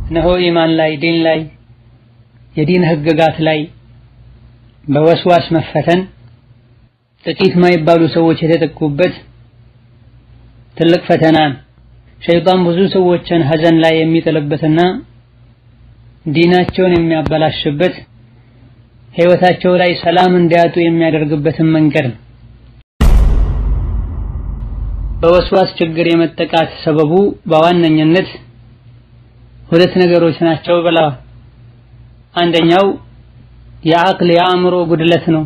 እነሆ ኢማን ላይ ዲን ላይ የዲን ህግጋት ላይ በወስዋስ መፈተን ጥቂት ማይባሉ ሰዎች የተጠቁበት ትልቅ ፈተና ሸይጣን ብዙ ሰዎችን ሀዘን ላይ የሚጥልበትና ዲናቸውን የሚያበላሽበት ህይወታቸው ላይ ሰላም እንዲያጡ የሚያደርግበትን መንገድ ነው። በወስዋስ ችግር የመጠቃት ሰበቡ በዋነኝነት ሁለት ነገሮች ናቸው ብለዋል። አንደኛው የአቅል የአእምሮ ጉድለት ነው።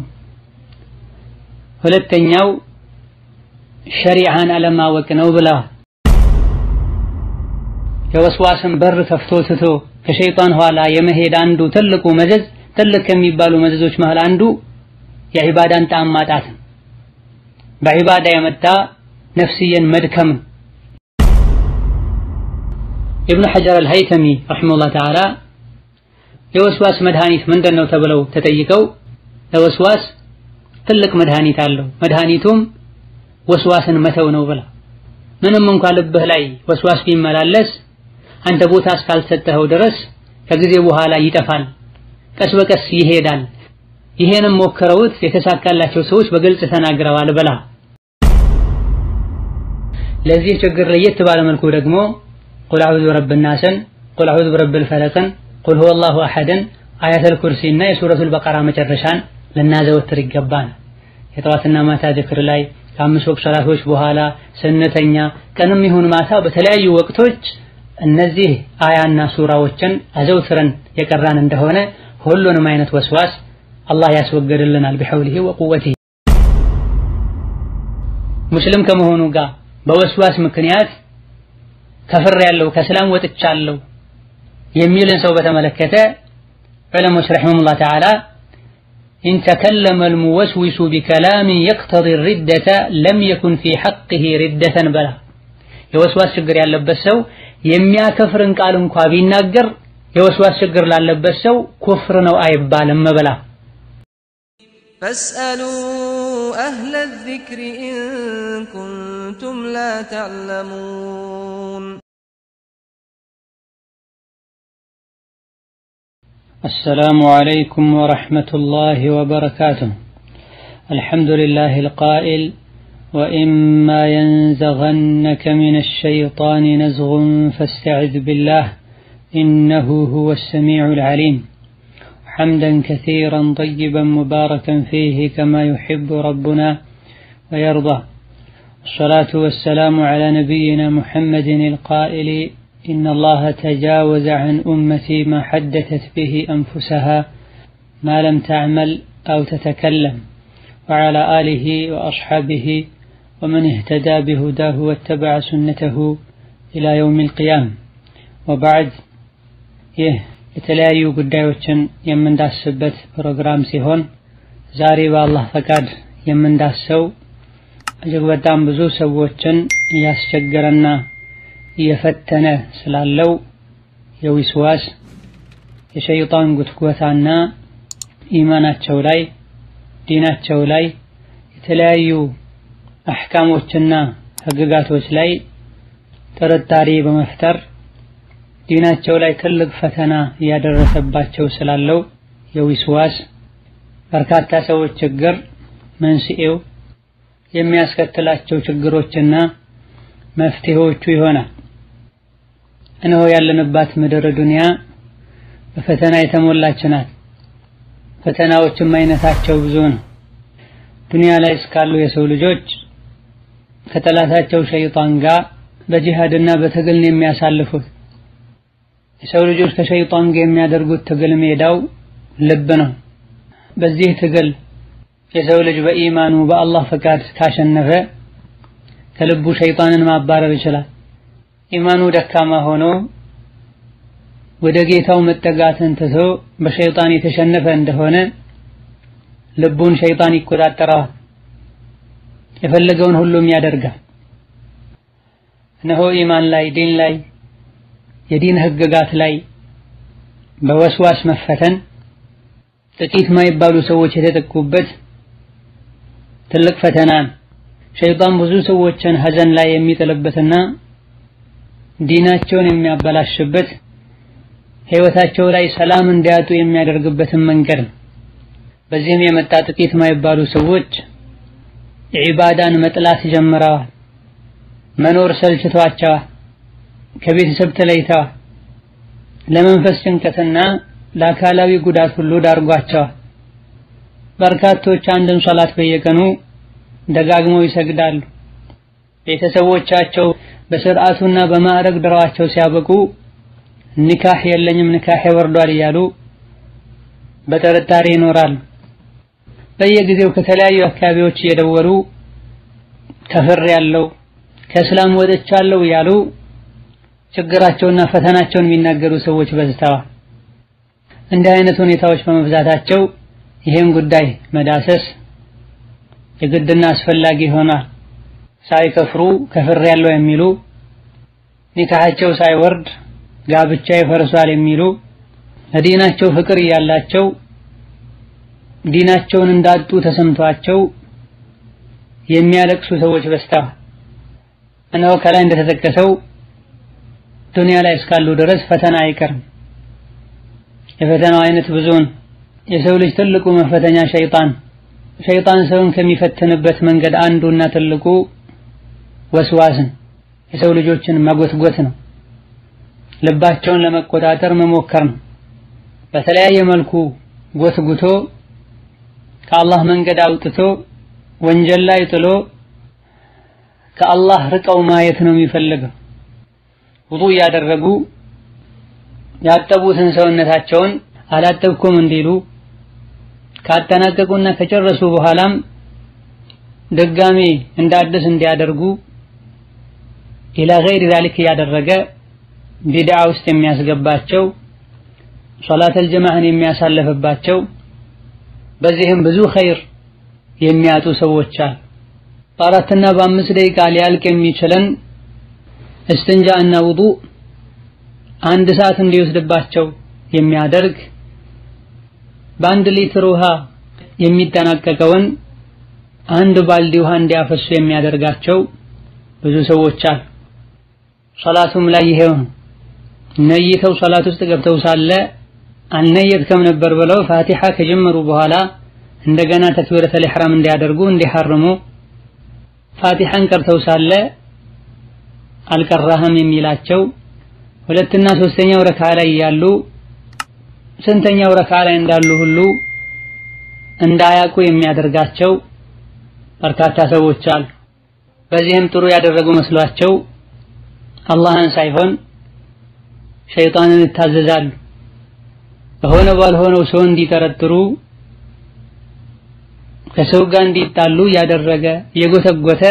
ሁለተኛው ሸሪዓን አለማወቅ ነው ብለዋል። የወስዋስን በር ከፍቶ ትቶ ከሸይጣን ኋላ የመሄድ አንዱ ትልቁ መዘዝ ትልቅ ከሚባሉ መዘዞች መሃል አንዱ የዒባዳን ጣዕም ማጣት ነው። በዒባዳ የመጣ ነፍስየን መድከም ነው። ኢብኑ ሐጀር አልሀይተሚ ረሒመሁላህ ተዓላ የወስዋስ መድኃኒት ምንድን ነው ተብለው ተጠይቀው ለወስዋስ ትልቅ መድኃኒት አለው፣ መድኃኒቱም ወስዋስን መተው ነው ብላ ምንም እንኳ ልብህ ላይ ወስዋስ ቢመላለስ አንተ ቦታ እስካልሰጠኸው ድረስ ከጊዜ በኋላ ይጠፋል፣ ቀስ በቀስ ይሄዳል። ይሄንም ሞክረውት የተሳካላቸው ሰዎች በግልጽ ተናግረዋል ብላ ለዚህ ችግር ለየት ባለ መልኩ ደግሞ ቁል አዑዙ ቢረቢ ናስን፣ ቁል አዑዙ ቢረቢል ፈለቅን፣ ቁል ሁወላሁ አሐድን፣ አያተል ኩርሲና የሱረቱል በቀራ መጨረሻን ልናዘወትር ይገባል። የጠዋትና ማታ ዝክር ላይ ከአምስት ወቅት ሰላቶች በኋላ ስንተኛ ቀንም ይሁን ማታ በተለያዩ ወቅቶች እነዚህ አያና ሱራዎችን አዘውትረን የቀራን እንደሆነ ሁሉንም አይነት ወስዋስ አላህ ያስወገድልናል ቢሐውሊሂ ወቁወቲሂ። ሙስሊም ከመሆኑ ጋር በወስዋስ ምክንያት ከፍር ያለው ከእስላም ወጥቻለሁ የሚልን ሰው በተመለከተ ዑለሞች ረሒመሁላህ ተዓላ ኢን ተከለመ አልሙወስዊሱ ቢከላሚን የቅተዲ ሪደተ ለም የኩን ፊ ሐቅሂ ሪደተን በላ የወስዋስ ችግር ያለበት ሰው የሚያከፍርን ቃል እንኳ ቢናገር የወስዋስ ችግር ላለበት ሰው ኩፍር ነው አይባልም በላ ፈስአሉ አህለ ዚክሪ ኢን ኩንቱም ላ ተዕለሙን السلام عليكم ورحمة الله وبركاته الحمد لله القائل وإما ينزغنك من الشيطان نزغ فاستعذ بالله إنه هو السميع العليم حمدا كثيرا طيبا مباركا فيه كما يحب ربنا ويرضى الصلاة والسلام على نبينا محمد القائل إن الله تجاوز عن أمتي ما حدثت به أنفسها ما لم تعمل أو تتكلم وعلى آله وأصحابه ومن اهتدى بهداه واتبع سنته إلى يوم القيامة وبعد ይህ የተለያዩ ጉዳዮችን የምንዳስበት ፕሮግራም ሲሆን ዛሬ በአላህ ፈቃድ የምንዳሰው እጅግ በጣም ብዙ ሰዎችን እያስቸገረና እየፈተነ ስላለው የዊስዋስ የሸይጣን ጉትጎታና ኢማናቸው ላይ ዲናቸው ላይ የተለያዩ አሕካሞችና ህግጋቶች ላይ ጥርጣሬ በመፍጠር ዲናቸው ላይ ትልቅ ፈተና እያደረሰባቸው ስላለው የዊስዋስ በርካታ ሰዎች ችግር መንስኤው የሚያስከትላቸው ችግሮችና መፍትሄዎቹ ይሆናል። እነሆ ያለንባት ምድር ዱንያ በፈተና የተሞላች ናት። ፈተናዎችም አይነታቸው ብዙ ነው። ዱንያ ላይ እስካሉ የሰው ልጆች ከጠላታቸው ሸይጣን ጋር በጂሃድና በትግል ነው የሚያሳልፉት። የሰው ልጆች ከሸይጣን ጋር የሚያደርጉት ትግል ሜዳው ልብ ነው። በዚህ ትግል የሰው ልጅ በኢማኑ በአላህ ፈቃድ ካሸነፈ ከልቡ ሸይጣንን ማባረር ይችላል። ኢማኑ ደካማ ሆኖ ወደ ጌታው መጠጋትን ትቶ በሸይጣን የተሸነፈ እንደሆነ ልቡን ሸይጣን ይቆጣጠረዋል። የፈለገውን ሁሉም ያደርጋል። እነሆ ኢማን ላይ ዲን ላይ የዲን ህግጋት ላይ በወስዋስ መፈተን ጥቂት ማይባሉ ሰዎች የተጠቁበት ትልቅ ፈተና ነው። ሸይጣን ብዙ ሰዎችን ሀዘን ላይ የሚጥልበትና ዲናቸውን የሚያበላሽበት ህይወታቸው ላይ ሰላም እንዲያጡ የሚያደርግበትን መንገድ ነው። በዚህም የመጣ ጥቂት ማይባሉ ሰዎች ዒባዳን መጥላት ጀምረዋል። መኖር ሰልችቷቸዋል። ከቤተሰብ ተለይተዋል። ለመንፈስ ጭንቀትና ለአካላዊ ጉዳት ሁሉ ዳርጓቸዋል። በርካቶች አንድን ሶላት በየቀኑ ደጋግመው ይሰግዳሉ። ቤተሰቦቻቸው በስርዓቱና በማዕረግ ድረዋቸው ሲያበቁ ኒካህ የለኝም ኒካህ ወርዷል እያሉ በጥርጣሬ ይኖራሉ። በየጊዜው ከተለያዩ አካባቢዎች እየደወሉ ከፍር ያለው ከእስላም ወጥቻለሁ እያሉ ችግራቸውና ፈተናቸውን የሚናገሩ ሰዎች በዝተዋል። እንዲህ አይነት ሁኔታዎች በመብዛታቸው ይህን ጉዳይ መዳሰስ የግድና አስፈላጊ ይሆናል። ሳይከፍሩ ከፍር ያለው የሚሉ ኒካሃቸው ሳይወርድ ጋብቻ ይፈርሷል የሚሉ ለዲናቸው ፍቅር እያላቸው ዲናቸውን እንዳጡ ተሰምቷቸው የሚያለቅሱ ሰዎች በዝተዋል። እነሆ ከላይ እንደተጠቀሰው ዱንያ ላይ እስካሉ ድረስ ፈተና አይቀርም። የፈተናው አይነት ብዙን የሰው ልጅ ትልቁ መፈተኛ ሸይጣን ሸይጣን ሰውን ከሚፈትንበት መንገድ አንዱና ትልቁ ወስዋስን የሰው ልጆችን መጎትጎት ነው። ልባቸውን ለመቆጣጠር መሞከር ነው። በተለያየ መልኩ ጎትጉቶ ከአላህ መንገድ አውጥቶ ወንጀል ላይ ጥሎ ከአላህ ርቀው ማየት ነው የሚፈልገው። ውዱእ እያደረጉ ያጠቡትን ሰውነታቸውን አላጠብኩም እንዲሉ ካጠናቀቁና ከጨረሱ በኋላም ድጋሜ እንደ አዲስ እንዲያደርጉ ኢላ ገይሪ ዛሊክ እያደረገ ቢድዓ ውስጥ የሚያስገባቸው ሶላተል ጀማዕን የሚያሳልፍባቸው በዚህም ብዙ ኸይር የሚያጡ ሰዎች አሉ። በአራትና በአምስት ደቂቃ ሊያልቅ የሚችለን እስትንጃ እና ውዱእ አንድ ሰዓት እንዲወስድባቸው የሚያደርግ በአንድ ሊትር ውሃ የሚጠናቀቀውን አንድ ባልዲ ውሃ እንዲያፈሱ የሚያደርጋቸው ብዙ ሰዎች አሉ። ሶላቱም ላይ ይሄው ነው። ነይተው ሶላት ውስጥ ገብተው ሳለ አልነየትከም ነበር ብለው ፋቲሓ ከጀመሩ በኋላ እንደገና ተክቢረተል ኢሕራም እንዲያደርጉ እንዲሐርሙ ፋቲሓን ቀርተው ሳለ አልቀራህም የሚላቸው ሁለትና ሶስተኛው ረካ ላይ ያሉ ስንተኛው ረካ ላይ እንዳሉ ሁሉ እንዳያውቁ የሚያደርጋቸው በርካታ ሰዎች አሉ። በዚህም ጥሩ ያደረጉ መስሏቸው አላህን ሳይሆን ሸይጣንን ይታዘዛሉ። በሆነ ባልሆነው ሰው እንዲጠረጥሩ ከሰው ጋር እንዲጣሉ እያደረገ እየጎተጎተ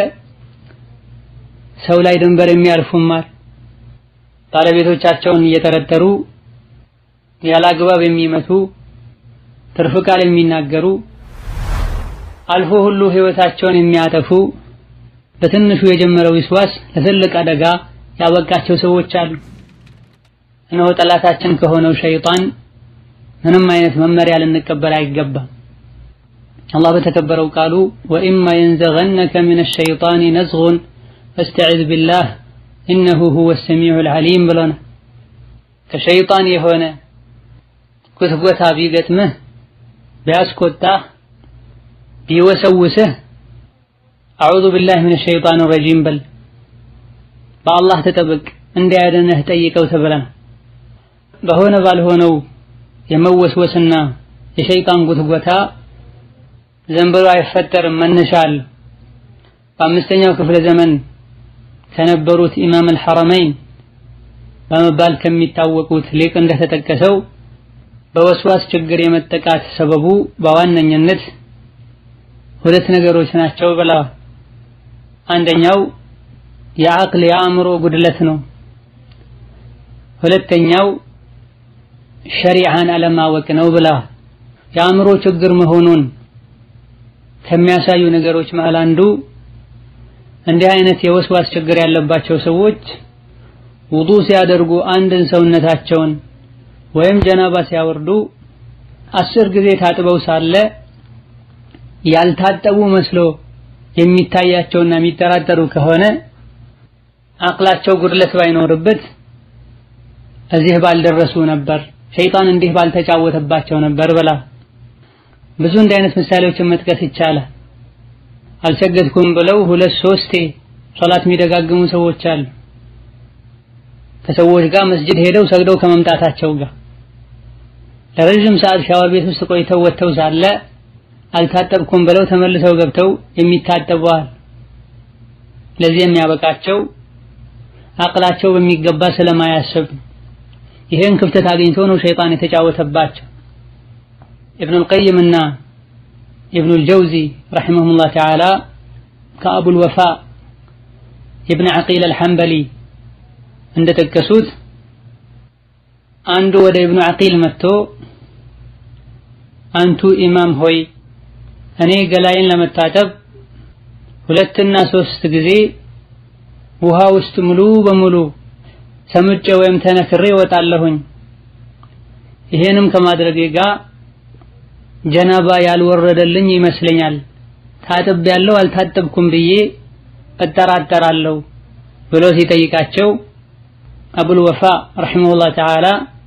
ሰው ላይ ድንበር የሚያልፉማል። ባለቤቶቻቸውን እየጠረጠሩ ያለ አግባብ የሚመቱ ትርፍ ቃል የሚናገሩ አልፎ ሁሉ ህይወታቸውን የሚያጠፉ በትንሹ የጀመረው ዊስዋስ ለትልቅ አደጋ ያበቃቸው ሰዎች አሉ። እነሆ ጠላታችን ከሆነው ሸይጣን ምንም አይነት መመሪያ ልንቀበል አይገባም። አላህ በተከበረው ቃሉ ወኢማ የንዘገነከ ሚነ ሸይጣኒ ነዝጉን ፈስተዒዝ ቢላህ ኢነሁ ሁወ ሰሚዑል ዓሊም ብሎናል። ከሸይጣን የሆነ ጉትጎታ ቢገጥምህ ቢያስቆጣህ ቢወሰውስህ አዑዙ ቢላህ ሚነ ሸይጣን ረጂም በል በአላህ ተጠበቅ እንዲያድንህ ጠይቀው ተብለናል። በሆነ ባልሆነው የመወስወስና የሸይጣን ጉትጎታ ዘንብሮ አይፈጠርም፣ መነሻ አለው። በአምስተኛው ክፍለ ዘመን ከነበሩት ኢማም አልሐረመይን በመባል ከሚታወቁት ሊቅ እንደተጠቀሰው በወስዋስ ችግር የመጠቃት ሰበቡ በዋነኝነት ሁለት ነገሮች ናቸው ብለዋል። አንደኛው የአቅል የአእምሮ ጉድለት ነው። ሁለተኛው ሸሪዓን አለማወቅ ነው ብለዋል። የአእምሮ ችግር መሆኑን ከሚያሳዩ ነገሮች መሃል አንዱ እንዲህ አይነት የወስዋስ ችግር ያለባቸው ሰዎች ውዱእ ሲያደርጉ አንድን ሰውነታቸውን ወይም ጀናባ ሲያወርዱ አስር ጊዜ ታጥበው ሳለ ያልታጠቡ መስሎ የሚታያቸውና የሚጠራጠሩ ከሆነ አቅላቸው ጉድለት ባይኖርበት እዚህ ባልደረሱ ነበር፣ ሸይጣን እንዲህ ባልተጫወተባቸው ነበር ብላ ብዙ እንዲህ አይነት ምሳሌዎችን መጥቀስ ይቻላል። አልሰገድኩም ብለው ሁለት ሶስቴ ሶላት የሚደጋግሙ ሰዎች አሉ። ከሰዎች ጋር መስጂድ ሄደው ሰግደው ከመምጣታቸው ጋር ለረዥም ሰዓት ሻወር ቤት ውስጥ ቆይተው ወጥተው ሳለ አልታጠብኩም ብለው ተመልሰው ገብተው የሚታጠበዋል። ለዚህ የሚያበቃቸው አቅላቸው በሚገባ ስለማያስብ ይሄን ክፍተት አግኝቶ ነው ሸይጣን የተጫወተባቸው። ኢብኑል ቀይም እና ኢብኑል ጀውዚ ረሒመሁሙላህ ተዓላ ከአቡል ወፋ ኢብን ዐቂል አልሐንበሊ እንደጠቀሱት አንዱ ወደ ኢብኑ ዐቂል መጥቶ አንቱ ኢማም ሆይ እኔ ገላይን ለመታጠብ ሁለትና ሶስት ጊዜ ውሃ ውስጥ ሙሉ በሙሉ ሰምጬ ወይም ተነክሬ እወጣለሁኝ። ይሄንም ከማድረጌ ጋር ጀናባ ያልወረደልኝ ይመስለኛል። ታጥብ ያለው አልታጠብኩም ብዬ እጠራጠራለሁ ብሎ ሲጠይቃቸው አቡል ወፋ ረሒመሁላህ ተዓላ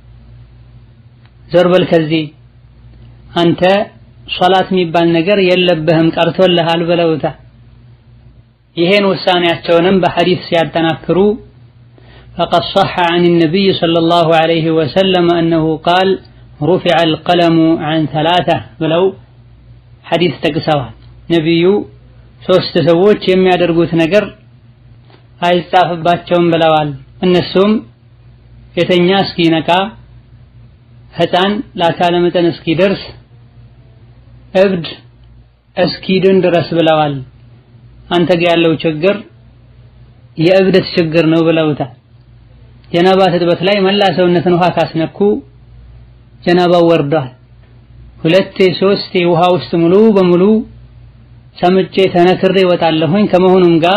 ዞር በል ከዚህ አንተ ሶላት የሚባል ነገር የለብህም ቀርቶልሃል ብለውታል። ይሄን ውሳኔያቸውንም በሐዲስ ሲያጠናክሩ فقد صح عن النبي صلى الله عليه وسلم أنه قال رفع القلم عن ثلاثة ብለው ሐዲስ ጠቅሰዋል። ነቢዩ ሶስት ሰዎች የሚያደርጉት ነገር አይጻፍባቸውም ብለዋል። እነሱም የተኛ እስኪነቃ፣ ሕፃን ለአካለ መጠን እስኪደርስ፣ እብድ እስኪድን ድረስ ብለዋል። አንተ ጋ ያለው ችግር የእብደት ችግር ነው ብለውታል። ጀናባ ትጥበት ላይ መላ ሰውነትን ውሃ ካስነኩ ጀናባው ወርዷል። ሁለቴ ሶስቴ ውሃ ውስጥ ሙሉ በሙሉ ሰምጬ ተነክሬ እወጣለሁኝ ከመሆኑም ጋር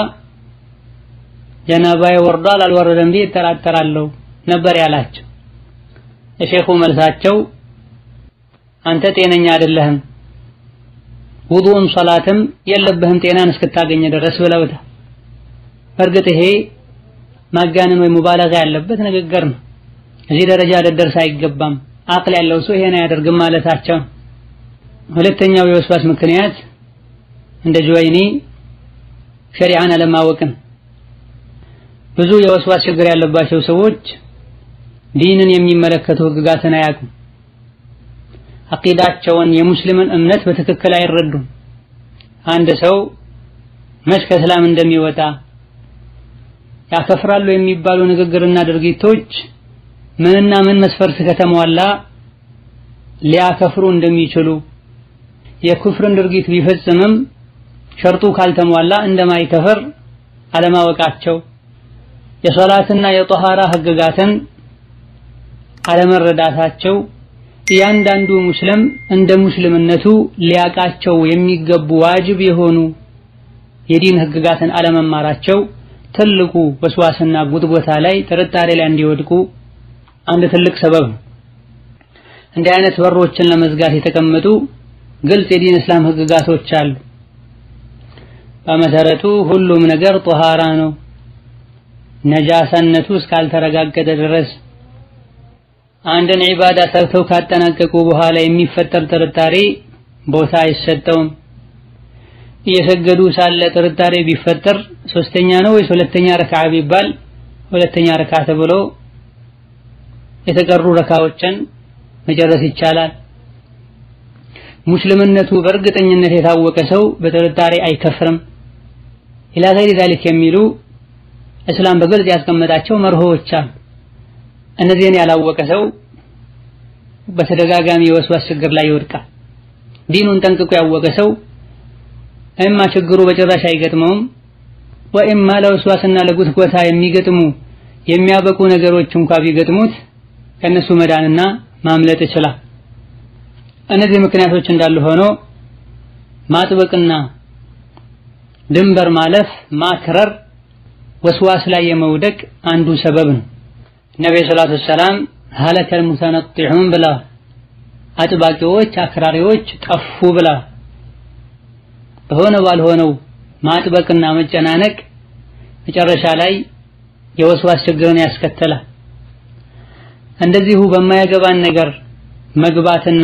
ጀናባዬ ወርዷል አልወረደም ብዬ እጠራጠራለሁ ነበር ያላቸው። የሼኹ መልሳቸው አንተ ጤነኛ አይደለህም፣ ውዱእም ሶላትም የለብህም ጤናን እስክታገኘ ድረስ ብለውታል። በእርግጥ ይሄ ማጋነን ወይ ሙባለጋ ያለበት ንግግር ነው። እዚህ ደረጃ ልደርስ አይገባም፣ አቅል ያለው ሰው ይሄን አያደርግም ማለታቸው። ሁለተኛው የወስዋስ ምክንያት እንደ ጁወይኒ ሸሪዓን አለማወቅን ብዙ የወስዋስ ችግር ያለባቸው ሰዎች ዲንን የሚመለከቱ ህግጋትን አያውቁም። አቂዳቸውን የሙስሊምን እምነት በትክክል አይረዱም። አንድ ሰው መች ከእስላም እንደሚወጣ ያከፍራሉ የሚባሉ ንግግርና ድርጊቶች ምንና ምን መስፈርት ከተሟላ ሊያከፍሩ እንደሚችሉ የኩፍርን ድርጊት ቢፈጽምም ሸርጡ ካልተሟላ እንደማይከፍር አለማወቃቸው የሶላትና የጦሃራ ህግጋትን አለመረዳታቸው እያንዳንዱ ሙስሊም እንደ ሙስልምነቱ ሊያቃቸው የሚገቡ ዋጅብ የሆኑ የዲን ህግጋትን አለመማራቸው ትልቁ ወስዋስና ጉትጎታ ላይ ጥርጣሬ ላይ እንዲወድቁ አንድ ትልቅ ሰበብ ነው። እንዲህ አይነት በሮችን ለመዝጋት የተቀመጡ ግልጽ የዲን እስላም ህግጋቶች አሉ። በመሰረቱ ሁሉም ነገር ጦሃራ ነው። ነጃሳነቱ እስካልተረጋገጠ ድረስ አንድን ዒባዳ ሰርተው ካጠናቀቁ በኋላ የሚፈጠር ጥርጣሬ ቦታ አይሰጠውም። እየሰገዱ ሳለ ጥርጣሬ ቢፈጠር ሶስተኛ ነው ወይስ ሁለተኛ ረክዓ ቢባል ሁለተኛ ረክዓ ተብሎ የተቀሩ ረካዎችን መጨረስ ይቻላል። ሙስልምነቱ በእርግጠኝነት የታወቀ ሰው በጥርጣሬ አይከፍርም። ኢላ ገይሪ ዛሊክ የሚሉ እስላም በግልጽ ያስቀመጣቸው መርሆዎች አሉ። እነዚህን ያላወቀ ሰው በተደጋጋሚ የወስዋስ ችግር ላይ ይወድቃል። ዲኑን ጠንቅቆ ያወቀ ሰው እማ ችግሩ በጭራሽ አይገጥመውም ወይማ ለወስዋስና ለጉትጎታ የሚገጥሙ የሚያበቁ ነገሮች እንኳ ቢገጥሙት ከነሱ መዳንና ማምለጥ ይችላል። እነዚህ ምክንያቶች እንዳሉ ሆኖ ማጥበቅና ድንበር ማለፍ ማክረር ወስዋስ ላይ የመውደቅ አንዱ ሰበብ ነው። ነብዩ ሰለላሁ ዐለይሂ ወሰለም ሀለከል ሙተነጢዑን ብለዋል። አጥባቂዎች አክራሪዎች ጠፉ ብለዋል። በሆነ ባልሆነው ማጥበቅና መጨናነቅ መጨረሻ ላይ የወስዋስ ችግርን ያስከትላል። እንደዚሁ በማያገባን ነገር መግባትና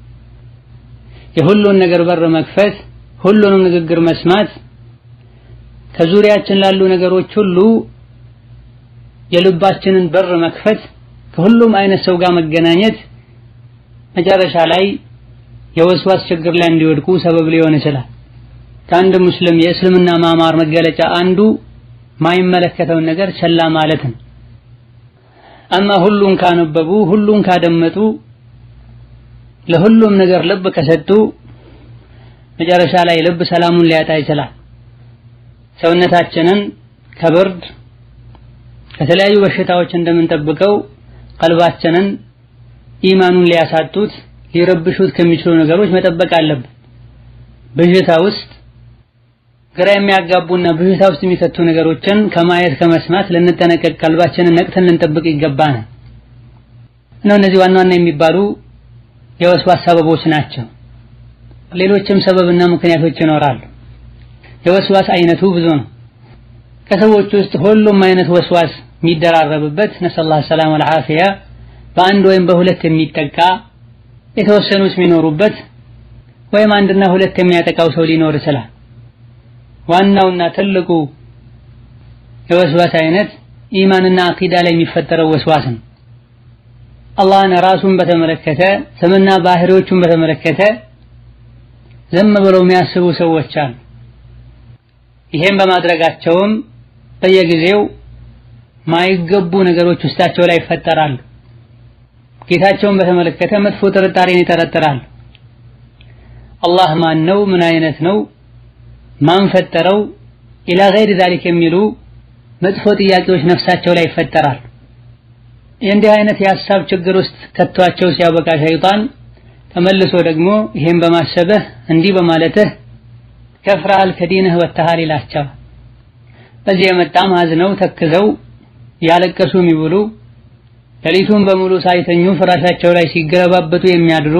የሁሉን ነገር በር መክፈት፣ ሁሉንም ንግግር መስማት፣ ከዙሪያችን ላሉ ነገሮች ሁሉ የልባችንን በር መክፈት፣ ከሁሉም አይነት ሰው ጋር መገናኘት መጨረሻ ላይ የወስዋስ ችግር ላይ እንዲወድቁ ሰበብ ሊሆን ይችላል። ከአንድ ሙስሊም የእስልምና ማማር መገለጫ አንዱ ማይመለከተውን ነገር ቸላ ማለት ነው። አማ ሁሉን ካነበቡ ሁሉን ካደመጡ ለሁሉም ነገር ልብ ከሰጡ መጨረሻ ላይ ልብ ሰላሙን ሊያጣ ይችላል። ሰውነታችንን ከብርድ ከተለያዩ በሽታዎች እንደምንጠብቀው ቀልባችንን ኢማኑን ሊያሳጡት ሊረብሹት ከሚችሉ ነገሮች መጠበቅ አለብን። ብዥታ ውስጥ ግራ የሚያጋቡና ብዥታ ውስጥ የሚከቱ ነገሮችን ከማየት ከመስማት ልንጠነቀቅ ቀልባችንን ነቅተን ልንጠብቅ ይገባናል። ነው እነዚህ ዋና ዋና የሚባሉ የወስዋስ ሰበቦች ናቸው። ሌሎችም ሰበብና ምክንያቶች ይኖራሉ። የወስዋስ አይነቱ ብዙ ነው። ከሰዎች ውስጥ ሁሉም አይነት ወስዋስ የሚደራረብበት ነሰላህ ሰላም ወልዓፊያ በአንድ ወይም በሁለት የሚጠቃ የተወሰኑት የሚኖሩበት ወይም አንድና ሁለት የሚያጠቃው ሰው ሊኖር ይችላል። ዋናውና ትልቁ የወስዋስ አይነት ኢማንና አቂዳ ላይ የሚፈጠረው ወስዋስ ነው። አላህን ራሱን በተመለከተ ስምና ባህሪዎቹን በተመለከተ ዝም ብለው የሚያስቡ ሰዎች አሉ። ይሄን በማድረጋቸውም በየጊዜው ማይገቡ ነገሮች ውስጣቸው ላይ ይፈጠራሉ። ጌታቸውን በተመለከተ መጥፎ ጥርጣሬን ይጠረጥራሉ። አላህ ማን ነው? ምን አይነት ነው? ማን ፈጠረው? ኢላ ገይር ዛሊክ የሚሉ መጥፎ ጥያቄዎች ነፍሳቸው ላይ ይፈጠራሉ። የእንዲህ አይነት የሀሳብ ችግር ውስጥ ከቷቸው ሲያበቃ ሸይጣን ተመልሶ ደግሞ ይሄን በማሰብህ እንዲህ በማለትህ ከፍረሃል ከዲንህ ወጥተሃል ይላቸዋል። በዚህ የመጣም አዝነው ተክዘው ያለቀሱ የሚብሉ ሌሊቱን በሙሉ ሳይተኙ ፍራሻቸው ላይ ሲገለባበጡ የሚያድሩ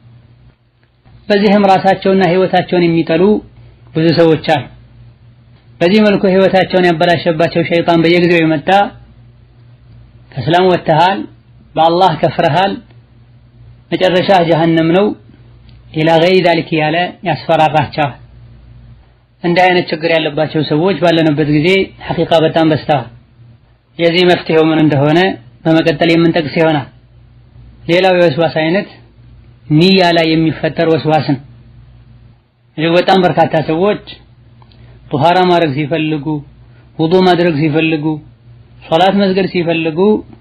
በዚህም ራሳቸውና ህይወታቸውን የሚጠሉ ብዙ ሰዎች አሉ። በዚህ መልኩ ህይወታቸውን ያበላሸባቸው ሸይጣን በየጊዜው የመጣ ከእስላም ወጥተሃል፣ በአላህ ከፍረሃል፣ መጨረሻ ጀሀነም ነው ኢላ ገይሪ ዛሊክ እያለ ያስፈራራቸዋል። እንዲህ አይነት ችግር ያለባቸው ሰዎች ባለንበት ጊዜ ሐቂቃ በጣም በዝተዋል። የዚህ መፍትሄው ምን እንደሆነ በመቀጠል የምንጠቅስ ይሆናል። ሌላው የወስዋስ አይነት ንያ ላይ የሚፈጠር ወስዋስ ነው። እጅግ በጣም በርካታ ሰዎች ጡሃራ ማድረግ ሲፈልጉ፣ ውዱእ ማድረግ ሲፈልጉ፣ ሶላት መስገድ ሲፈልጉ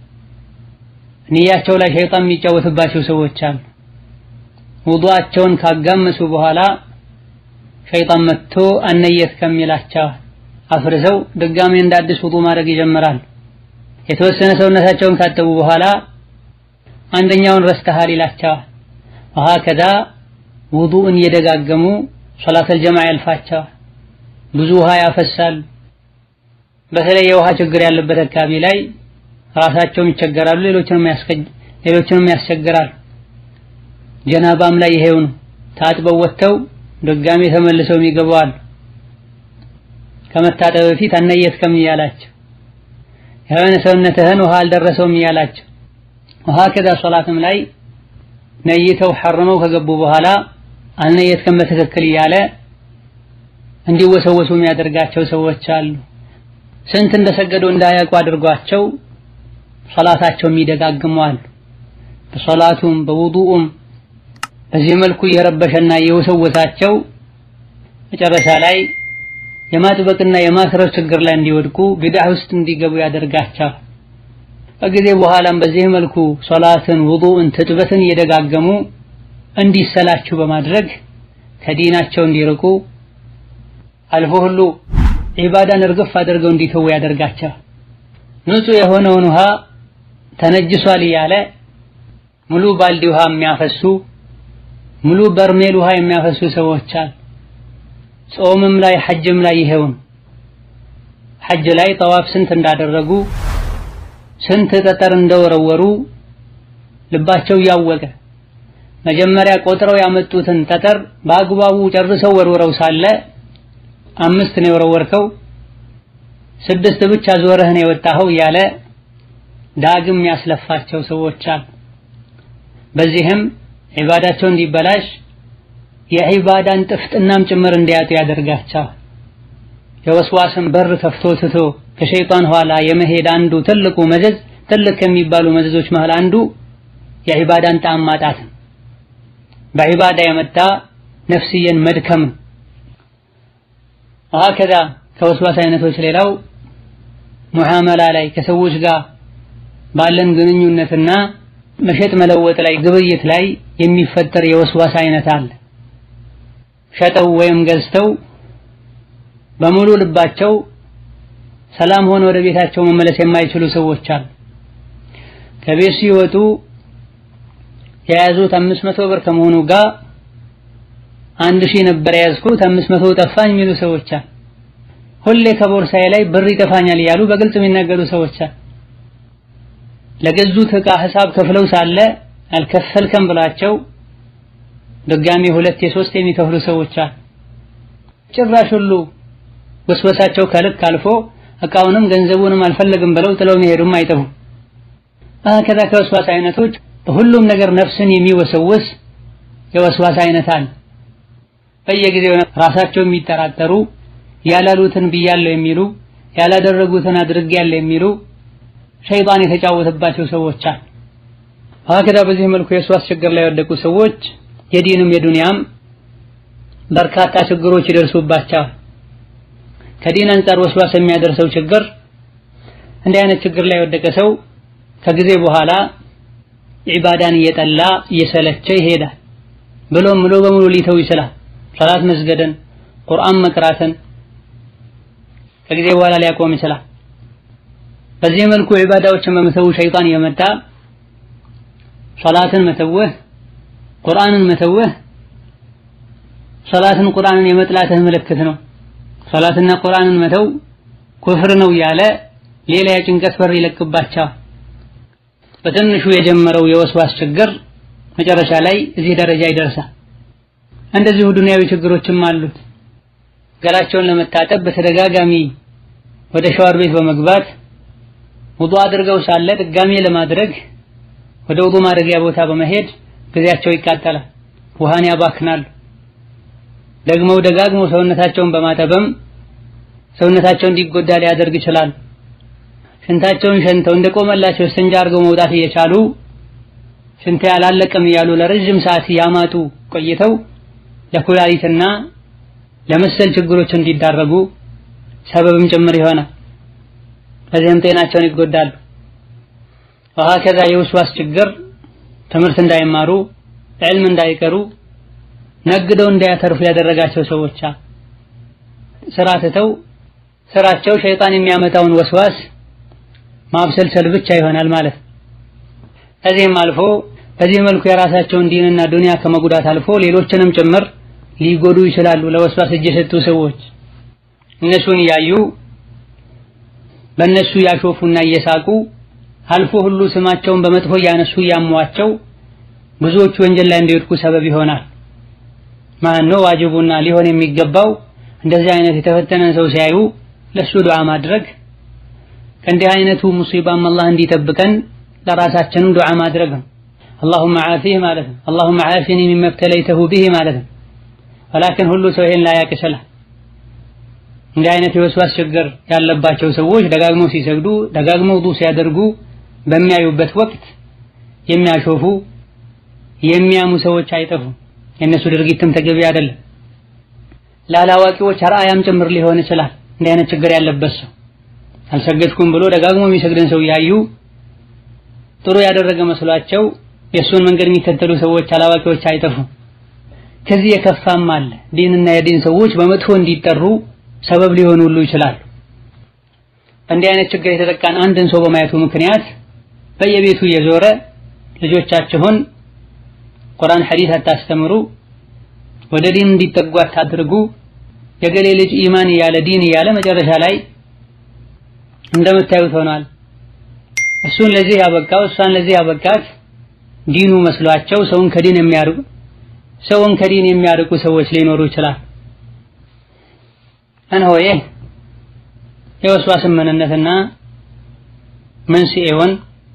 ንያቸው ላይ ሸይጣን የሚጫወትባቸው ሰዎች አሉ። ውዱአቸውን ካጋመሱ በኋላ ሸይጣን መጥቶ አነየት ከሚላቸው አፍርሰው ድጋሜ እንደ አዲስ ውዱእ ማድረግ ይጀምራል። የተወሰነ ሰውነታቸውን ካጠቡ በኋላ አንደኛውን ረስተሃል ይላቸዋል። ወሀከዛ ውዱእን እየደጋገሙ ሶላተል ጀማዓ ያልፋቸዋል። ብዙ ውሃ ያፈሳሉ። በተለይ የውሃ ችግር ያለበት አካባቢ ላይ ራሳቸውም ይቸገራሉ፣ ሌሎችንም ሌሎችንም ያስቸግራሉ። ጀናባም ላይ ይሄው ነው። ታጥበው ወጥተው ድጋሜ ተመልሰው ይገባዋል። ከመታጠብ በፊት አነየትከም እያላቸው የሆነ ሰውነትህን ውሃ አልደረሰውም እያላቸው ውሃ ከዛ ሶላትም ላይ ነይተው ሐርመው ከገቡ በኋላ አልነየትከም በትክክል እያለ እንዲወሰወሱ የሚያደርጋቸው ሰዎች አሉ። ስንት እንደሰገዱ እንዳያውቁ አድርጓቸው ሶላታቸው የሚደጋግሙ አሉ። በሶላቱም በውዱኡም በዚህ መልኩ እየረበሸና እየወሰወሳቸው መጨረሻ ላይ የማጥበቅና የማስረር ችግር ላይ እንዲወድቁ ቢድዓ ውስጥ እንዲገቡ ያደርጋቸዋል። ከጊዜ በኋላም በዚህ መልኩ ሶላትን፣ ውዱእን፣ ትጥበትን እየደጋገሙ እንዲሰላችሁ በማድረግ ከዲናቸው እንዲርቁ አልፎ ሁሉ ዒባዳን እርግፍ አድርገው እንዲተዉ ያደርጋቸዋል። ንጹህ የሆነውን ውሃ ተነጅሷል እያለ ሙሉ ባልዲ ውሃ የሚያፈሱ ሙሉ በርሜል ውሃ የሚያፈሱ ሰዎች አሉ። ጾምም ላይ ሐጅም ላይ ይሄውን ሐጅ ላይ ጠዋፍ ስንት እንዳደረጉ ስንት ጠጠር እንደወረወሩ ልባቸው እያወቀ መጀመሪያ ቆጥረው ያመጡትን ጠጠር በአግባቡ ጨርሰው ወርውረው ሳለ አምስት ነው የወረወርከው፣ ስድስት ብቻ ዞረህ ነው የወጣኸው እያለ ዳግም ያስለፋቸው ሰዎች አሉ። በዚህም ዒባዳቸው እንዲበላሽ የዒባዳን ጥፍጥናም ጭምር እንዲያጡ ያደርጋቸዋል። የወስዋስን በር ከፍቶ ትቶ ከሸይጣን ኋላ የመሄድ አንዱ ትልቁ መዘዝ ትልቅ ከሚባሉ መዘዞች መሃል አንዱ የዒባዳን ጣዕም ማጣት ነው። በዒባዳ የመጣ ነፍስየን መድከም ነው። ወሀከዛ ከወስዋስ አይነቶች ሌላው ሙዓመላ ላይ ከሰዎች ጋር ባለን ግንኙነትና መሸጥ መለወጥ ላይ ግብይት ላይ የሚፈጠር የወስዋስ አይነት አለ። ሸጠው ወይም ገዝተው በሙሉ ልባቸው ሰላም ሆነ ወደ ቤታቸው መመለስ የማይችሉ ሰዎች አሉ። ከቤት ሲወጡ የያዙት አምስት መቶ ብር ከመሆኑ ጋር አንድ ሺህ ነበር የያዝኩት አምስት መቶ ጠፋኝ የሚሉ ሰዎች አሉ። ሁሌ ከቦርሳዬ ላይ ብር ይጠፋኛል እያሉ በግልጽ የሚናገሩ ሰዎች አሉ። ለገዙት ዕቃ ሂሳብ ከፍለው ሳለ አልከፈልከም ብላቸው ድጋሚ ሁለት የሶስት የሚከፍሉ ሰዎች አሉ። ጭራሽ ሁሉ ወስወሳቸው ከልክ አልፎ እቃውንም ገንዘቡንም አልፈለግም ብለው ጥለው መሄዱም አይጠፉም። ከዛ ከወስዋስ አይነቶች በሁሉም ነገር ነፍስን የሚወሰውስ የወስዋስ አይነት አለ። በየጊዜው ራሳቸው የሚጠራጠሩ ያላሉትን ብያለሁ የሚሉ ያላደረጉትን አድርጌያለሁ የሚሉ ሸይጣን የተጫወተባቸው ሰዎች አሉ። ከዛ በዚህ መልኩ የወስዋስ ችግር ላይ የወደቁ ሰዎች የዲንም የዱንያም በርካታ ችግሮች ይደርሱባቸዋል። ከዲን አንጻር ወስዋስ የሚያደርሰው ችግር እንዲህ አይነት ችግር ላይ የወደቀ ሰው ከጊዜ በኋላ ዒባዳን እየጠላ እየሰለቸ ይሄዳል። ብሎም ሙሉ በሙሉ ሊተው ይችላል። ሰላት መስገድን፣ ቁርአን መቅራትን ከጊዜ በኋላ ሊያቆም ይችላል። በዚህ መልኩ ዒባዳዎችን በመተው ሸይጣን እየመጣ ሰላትን መተውህ፣ ቁርአንን መተውህ ሰላትን ቁርአንን የመጥላትህ ምልክት ነው። ሰላትና ቁርአንን መተው ኩፍር ነው እያለ ሌላ የጭንቀት በር ይለቅባቸዋል። በትንሹ የጀመረው የወስዋስ ችግር መጨረሻ ላይ እዚህ ደረጃ ይደርሳል። እንደዚሁ ዱንያዊ ችግሮችም አሉት። ገላቸውን ለመታጠብ በተደጋጋሚ ወደ ሻወር ቤት በመግባት ውዱእ አድርገው ሳለ ድጋሜ ለማድረግ ወደ ውዱእ ማድረጊያ ቦታ በመሄድ ጊዜያቸው ይቃጠላል፣ ውሃን ያባክናሉ። ደግመው ደጋግመው ሰውነታቸውን በማጠብም ሰውነታቸው እንዲጎዳ ሊያደርግ ይችላል። ሽንታቸውን ሸንተው እንደቆመላቸው እስትንጃ አድርገው መውጣት እየቻሉ ሽንቴ አላለቀም እያሉ ለረጅም ሰዓት ያማጡ ቆይተው ለኩላሊትና ለመሰል ችግሮች እንዲዳረጉ ሰበብም ጭምር ይሆናል። በዚህም ጤናቸውን ይጎዳሉ። ወሀከዛ የውስዋስ ችግር ትምህርት እንዳይማሩ ዕልም እንዳይቀሩ ነግደው እንዳያተርፉ ያደረጋቸው ሰዎች ስራ ትተው ስራቸው ሸይጣን የሚያመጣውን ወስዋስ ማብሰልሰል ብቻ ይሆናል ማለት ነው። ከዚህም አልፎ በዚህ መልኩ የራሳቸውን ዲንና ዱንያ ከመጉዳት አልፎ ሌሎችንም ጭምር ሊጎዱ ይችላሉ። ለወስዋስ እጅ የሰጡ ሰዎች እነሱን እያዩ በእነሱ እያሾፉና እየሳቁ አልፎ ሁሉ ስማቸውን በመጥፎ እያነሱ እያሟቸው ብዙዎቹ ወንጀል ላይ እንዲወድቁ ሰበብ ይሆናል። ማን ነው ዋጅቡና ሊሆን የሚገባው? እንደዚህ አይነት የተፈተነን ሰው ሲያዩ ለሱ ዱዓ ማድረግ ከእንዲህ አይነቱ ሙሲባም አላህ እንዲጠብቀን ለራሳችንም ዱዓ ማድረግ ነው። አላሁመ ዓፊህ ማለት ነው። አላሁመ ዓፊኒ ሚማ ብተለይተሁ ቢሂ ማለት ነው። ወላኪን ሁሉ ሰው ይሄን ላያቅ ይችላል። እንዲህ አይነት የወስዋስ ችግር ያለባቸው ሰዎች ደጋግመው ሲሰግዱ፣ ደጋግመው ውዱእ ሲያደርጉ በሚያዩበት ወቅት የሚያሾፉ የሚያሙ ሰዎች አይጠፉም። የእነሱ ድርጊትም ተገቢ አይደለም። ላላዋቂዎች አርአያም ጭምር ሊሆን ይችላል። እንዲህ አይነት ችግር ያለበት ሰው አልሰገድኩም ብሎ ደጋግሞ የሚሰግድን ሰው ያዩ ጥሩ ያደረገ መስሏቸው የእሱን መንገድ የሚከተሉ ሰዎች አላዋቂዎች አይጠፉም። ከዚህ የከፋም አለ። ዲንና የዲን ሰዎች በመጥፎ እንዲጠሩ ሰበብ ሊሆኑ ሁሉ ይችላሉ። እንዲህ አይነት ችግር የተጠቃን አንድን ሰው በማየቱ ምክንያት በየቤቱ እየዞረ ልጆቻችሁን ቁርአን ሐዲስ አታስተምሩ፣ ወደ ዲን እንዲጠጉ አታድርጉ፣ የገሌ ልጅ ኢማን እያለ ዲን እያለ መጨረሻ ላይ እንደምታዩት ሆኗል። እሱን ለዚህ ያበቃው እሷን ለዚህ ያበቃት ዲኑ መስሏቸው ሰውን ከዲን የሚያርቁ ሰውን ከዲን የሚያርቁ ሰዎች ሊኖሩ ይችላል። እነሆ የወስዋስን ምንነትና መንስኤውን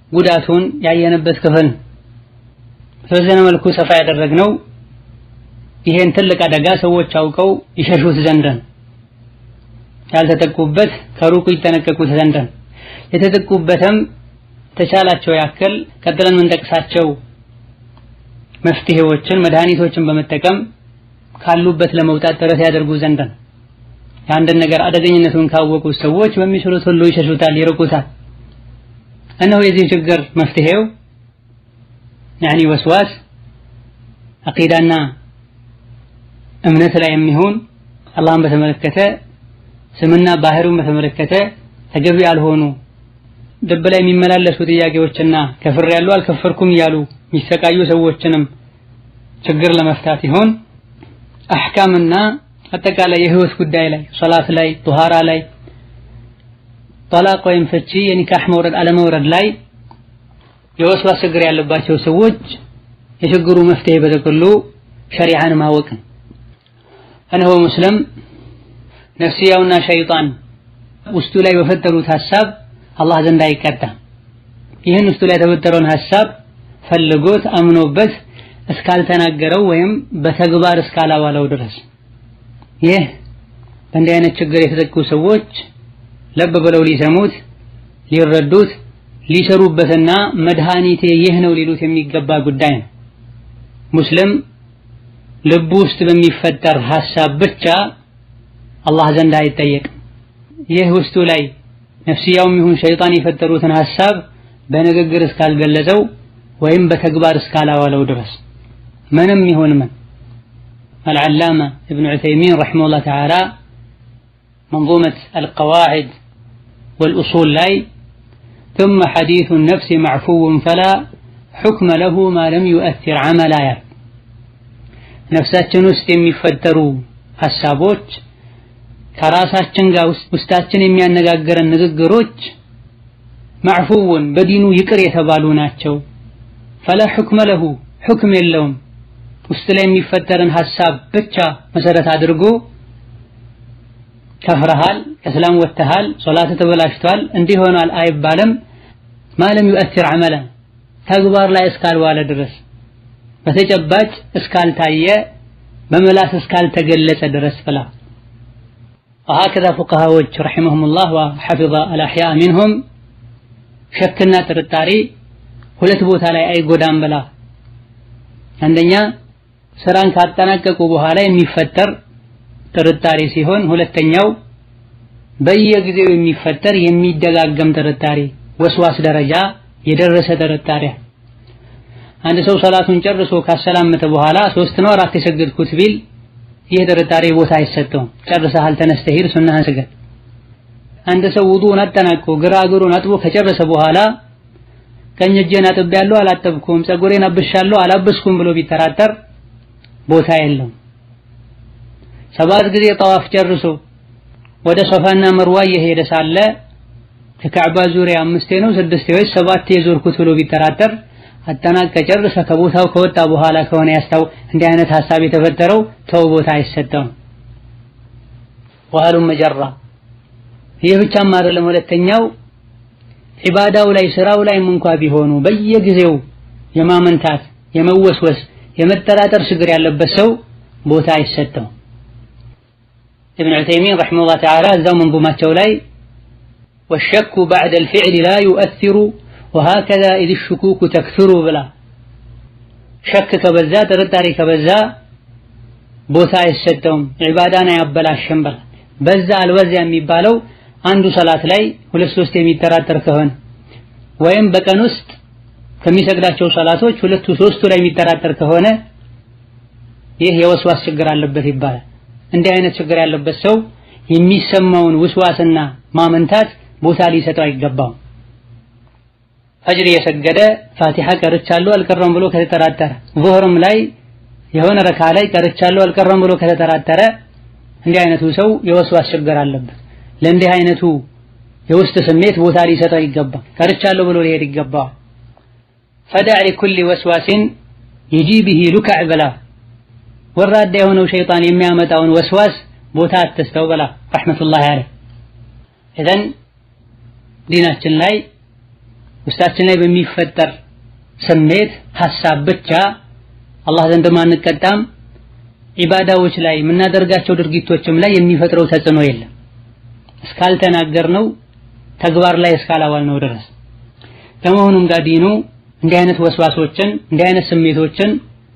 ጉዳቱን ያየንበት ክፍል በተወሰነ መልኩ ሰፋ ያደረግነው ይሄን ትልቅ አደጋ ሰዎች አውቀው ይሸሹት ዘንድን ያልተጠቁበት ከሩቁ ይጠነቀቁት ዘንድን የተጠቁበትም ተቻላቸው ያክል ቀጥለን የምንጠቅሳቸው መፍትሄዎችን መድኃኒቶችን በመጠቀም ካሉበት ለመውጣት ጥረት ያደርጉ ዘንድ ነው። የአንድን ነገር አደገኝነቱን ካወቁ ሰዎች በሚችሉት ሁሉ ይሸሹታል፣ ይርቁታል። እነሆ የዚህ ችግር መፍትሄው ያኒ ወስዋስ አቂዳና እምነት ላይ የሚሆን አላህን በተመለከተ ስምና ባህሪውን በተመለከተ ተገቢ ያልሆኑ ልብ ላይ የሚመላለሱ ጥያቄዎችና ከፍር ያሉ አልከፈርኩም እያሉ የሚሰቃዩ ሰዎችንም ችግር ለመፍታት ይሆን አሕካምና አጠቃላይ የህይወት ጉዳይ ላይ ሶላት ላይ ጡሃራ ላይ ጠላቅ ወይም ፍቺ የኒካህ መውረድ አለመውረድ ላይ የወስዋስ ችግር ያለባቸው ሰዎች የችግሩ መፍትሄ በጥቅሉ ሸሪዓን ማወቅ እነሆ ሙስሊም ነፍስያውና ሸይጣን ውስጡ ላይ በፈጠሩት ሐሳብ አላህ ዘንድ አይቀጣም። ይህን ውስጡ ላይ የተፈጠረውን ሐሳብ ፈልጎት አምኖበት እስካልተናገረው ወይም በተግባር እስካላዋለው ድረስ ይህ በእንዲህ አይነት ችግር የተጠቁ ሰዎች ለብ ብለው ሊሰሙት፣ ሊረዱት፣ ሊሰሩበትና መድኃኒቴ ይህ ነው ሊሉት የሚገባ ጉዳይ ነው። ሙስሊም ልቡ ውስጥ በሚፈጠር ሐሳብ ብቻ አላህ ዘንድ አይጠየቅም። ይህ ውስጡ ላይ ነፍስያውም ይሁን ሸይጣን የፈጠሩትን ሐሳብ በንግግር እስካልገለጸው ወይም በተግባር እስካላዋለው ድረስ ምንም ይሁን ምን አልዓላማ እብኑ ዑተይሚን ረሒመሁላህ ተዓላ መንዙመት አልቀዋዒድ ወልኡሱል ላይ ثم حديث النفس معفو فلا حكم له ما لم يؤثر عملا ያል ነፍሳችን ውስጥ የሚፈጠሩ ሐሳቦች ከራሳችን ጋር ውስጣችን የሚያነጋግረን ንግግሮች ማዕፉውን በዲኑ ይቅር የተባሉ ናቸው። ፈላ ሑክመ ለሁ ሑክም የለውም። ውስጥ ላይ የሚፈጠርን ሐሳብ ብቻ መሰረት አድርጎ ከፍረሃል፣ ከእስላም ወጥተሃል፣ ሶላት ተበላሽቷል፣ እንዲህ ሆኗል አይባልም። ማለም ዩአቲር ዐመላ ተግባር ላይ እስካልዋለ ድረስ በተጨባጭ እስካልታየ በመላስ እስካልተገለጸ ድረስ ብላ وهكذا فقهاዎች رحمهم الله وحفظ الأحياء منهم ሸክና ጥርጣሬ ሁለት ቦታ ላይ አይጎዳም ብላ አንደኛ ስራን ካጠናቀቁ በኋላ የሚፈጠር ጥርጣሬ ሲሆን ሁለተኛው በየጊዜው የሚፈጠር የሚደጋገም ጥርጣሬ ወስዋስ ደረጃ የደረሰ ጥርጣሬ አንድ ሰው ሰላቱን ጨርሶ ካሰላመተ በኋላ ሶስት ነው አራት የሰገድኩት ቢል ይህ ጥርጣሬ ቦታ አይሰጠውም። ጨርሰሃል፣ ተነስተህ ሂድ፣ ሱናህን ስገድ። አንድ ሰው ውዱእን አጠናቅቆ ግራ እግሩን አጥቦ ከጨረሰ በኋላ ቀኝ እጄን አጥቤያለሁ፣ አላጠብኩም፣ ፀጉሬን አብሻለሁ፣ አላበስኩም ብሎ ቢጠራጠር ቦታ የለውም። ሰባት ጊዜ ጠዋፍ ጨርሶ ወደ ሶፋና መርዋ እየሄደ ሳለ ከካዕባ ዙሪያ አምስቴ ነው ስድስቴ ወይስ ሰባቴ የዞርኩት ብሎ ቢጠራጠር አጠናቀ ጨርሰ ከቦታው ከወጣ በኋላ ከሆነ ያስታው እንዲህ አይነት ሐሳብ የተፈጠረው ተው ቦታ አይሰጠውም። ወሃሉም መጀራ ይህ ብቻም አይደለም። ሁለተኛው ዒባዳው ላይ ስራው ላይም እንኳ ቢሆኑ በየጊዜው የማመንታት የመወስወስ የመጠራጠር ችግር ያለበት ሰው ቦታ አይሰጠውም። ኢብኑ ዑተይሚን ረሒመሁላህ ተዓላ እዛው መንዙማቸው ላይ ወሸኩ ባዕደል ፊዕሊ ላ ዩአሲሩ ወሃከዛ ኢዝ ሹኩኩ ተክሱሩ ብላ ሸክ ከበዛ ጥርጣሬ ከበዛ ቦታ አይሰጠውም፣ ዒባዳን አያበላሽም ብላ በዛ አልበዛ የሚባለው አንዱ ሰላት ላይ ሁለት ሶስት የሚጠራጠር ከሆነ ወይም በቀን ውስጥ ከሚሰግዳቸው ሰላቶች ሁለቱ ሶስቱ ላይ የሚጠራጠር ከሆነ ይህ የወስዋስ ችግር አለበት ይባላል። እንዲህ አይነት ችግር ያለበት ሰው የሚሰማውን ውስዋስና ማመንታት ቦታ ሊሰጠው አይገባውም። ፈጅር እየሰገደ ፋቲሓ ቀርቻለሁ አልቀረም ብሎ ከተጠራጠረ ዙህርም ላይ የሆነ ረካ ላይ ቀርቻለሁ አልቀረም ብሎ ከተጠራጠረ እንዲህ አይነቱ ሰው የወስዋስ ችግር አለበት። ለእንዲህ አይነቱ የውስጥ ስሜት ቦታ ሊሰጠው ይገባ፣ ቀርቻለሁ ብሎ ሊሄድ ይገባዋል። ፈዳዕ ሊኩሊ ወስዋሲን የጂ ብሂ ሉካዕ በላ ወራዳ የሆነው ሸይጣን የሚያመጣውን ወስዋስ ቦታ አትስተው በላ ረሕመቱላሂ አለይህ። ኢዘን ዲናችን ላይ ውስጣችን ላይ በሚፈጠር ስሜት ሐሳብ ብቻ አላህ ዘንድ ማንቀጣም ዒባዳዎች ላይ የምናደርጋቸው ድርጊቶችም ላይ የሚፈጥረው ተጽዕኖ የለም እስካልተናገርነው ተግባር ላይ እስካላዋልነው ድረስ። ከመሆኑም ጋር ዲኑ እንዲህ አይነት ወስዋሶችን እንዲህ አይነት ስሜቶችን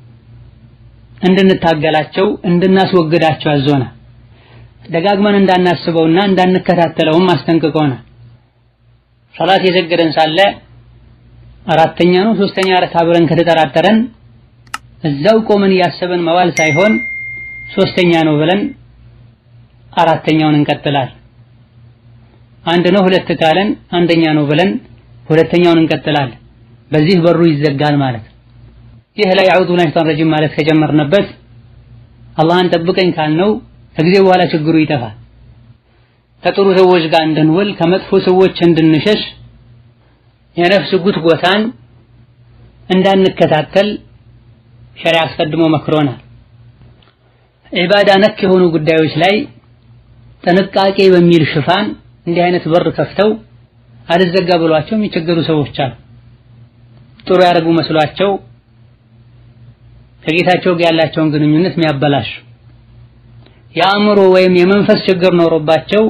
እንድንታገላቸው እንድናስወግዳቸው አዞናል። ደጋግመን እንዳናስበውና እንዳንከታተለውም አስጠንቅቆናል። ሰላት የሰገደን ሳለ አራተኛ ነው ሶስተኛ ረካ ብለን ከተጠራጠረን እዛው ቆመን እያሰበን መዋል ሳይሆን ሶስተኛ ነው ብለን አራተኛውን እንቀጥላል። አንድ ነው ሁለት ካለን አንደኛ ነው ብለን ሁለተኛውን እንቀጥላለን። በዚህ በሩ ይዘጋል ማለት ነው። ይህ ላይ አዑዙ ቢላሂ ሸይጣን ረጂም ማለት ከጀመርንበት አላህን ጠብቀኝ ካልነው ከጊዜ በኋላ ችግሩ ይጠፋል። ከጥሩ ሰዎች ጋር እንድንውል ከመጥፎ ሰዎች እንድንሸሽ የነፍስ ጉትጎታን እንዳንከታተል ሸሪዓ አስቀድሞ መክሮናል። ዒባዳ ነክ የሆኑ ጉዳዮች ላይ ጥንቃቄ በሚል ሽፋን እንዲህ አይነት በር ከፍተው አልዘጋ ብሏቸው የሚቸገሩ ሰዎች አሉ። ጥሩ ያደረጉ መስሏቸው ከጌታቸው ጋር ያላቸውን ግንኙነት የሚያበላሹ የአእምሮ ወይም የመንፈስ ችግር ኖሮባቸው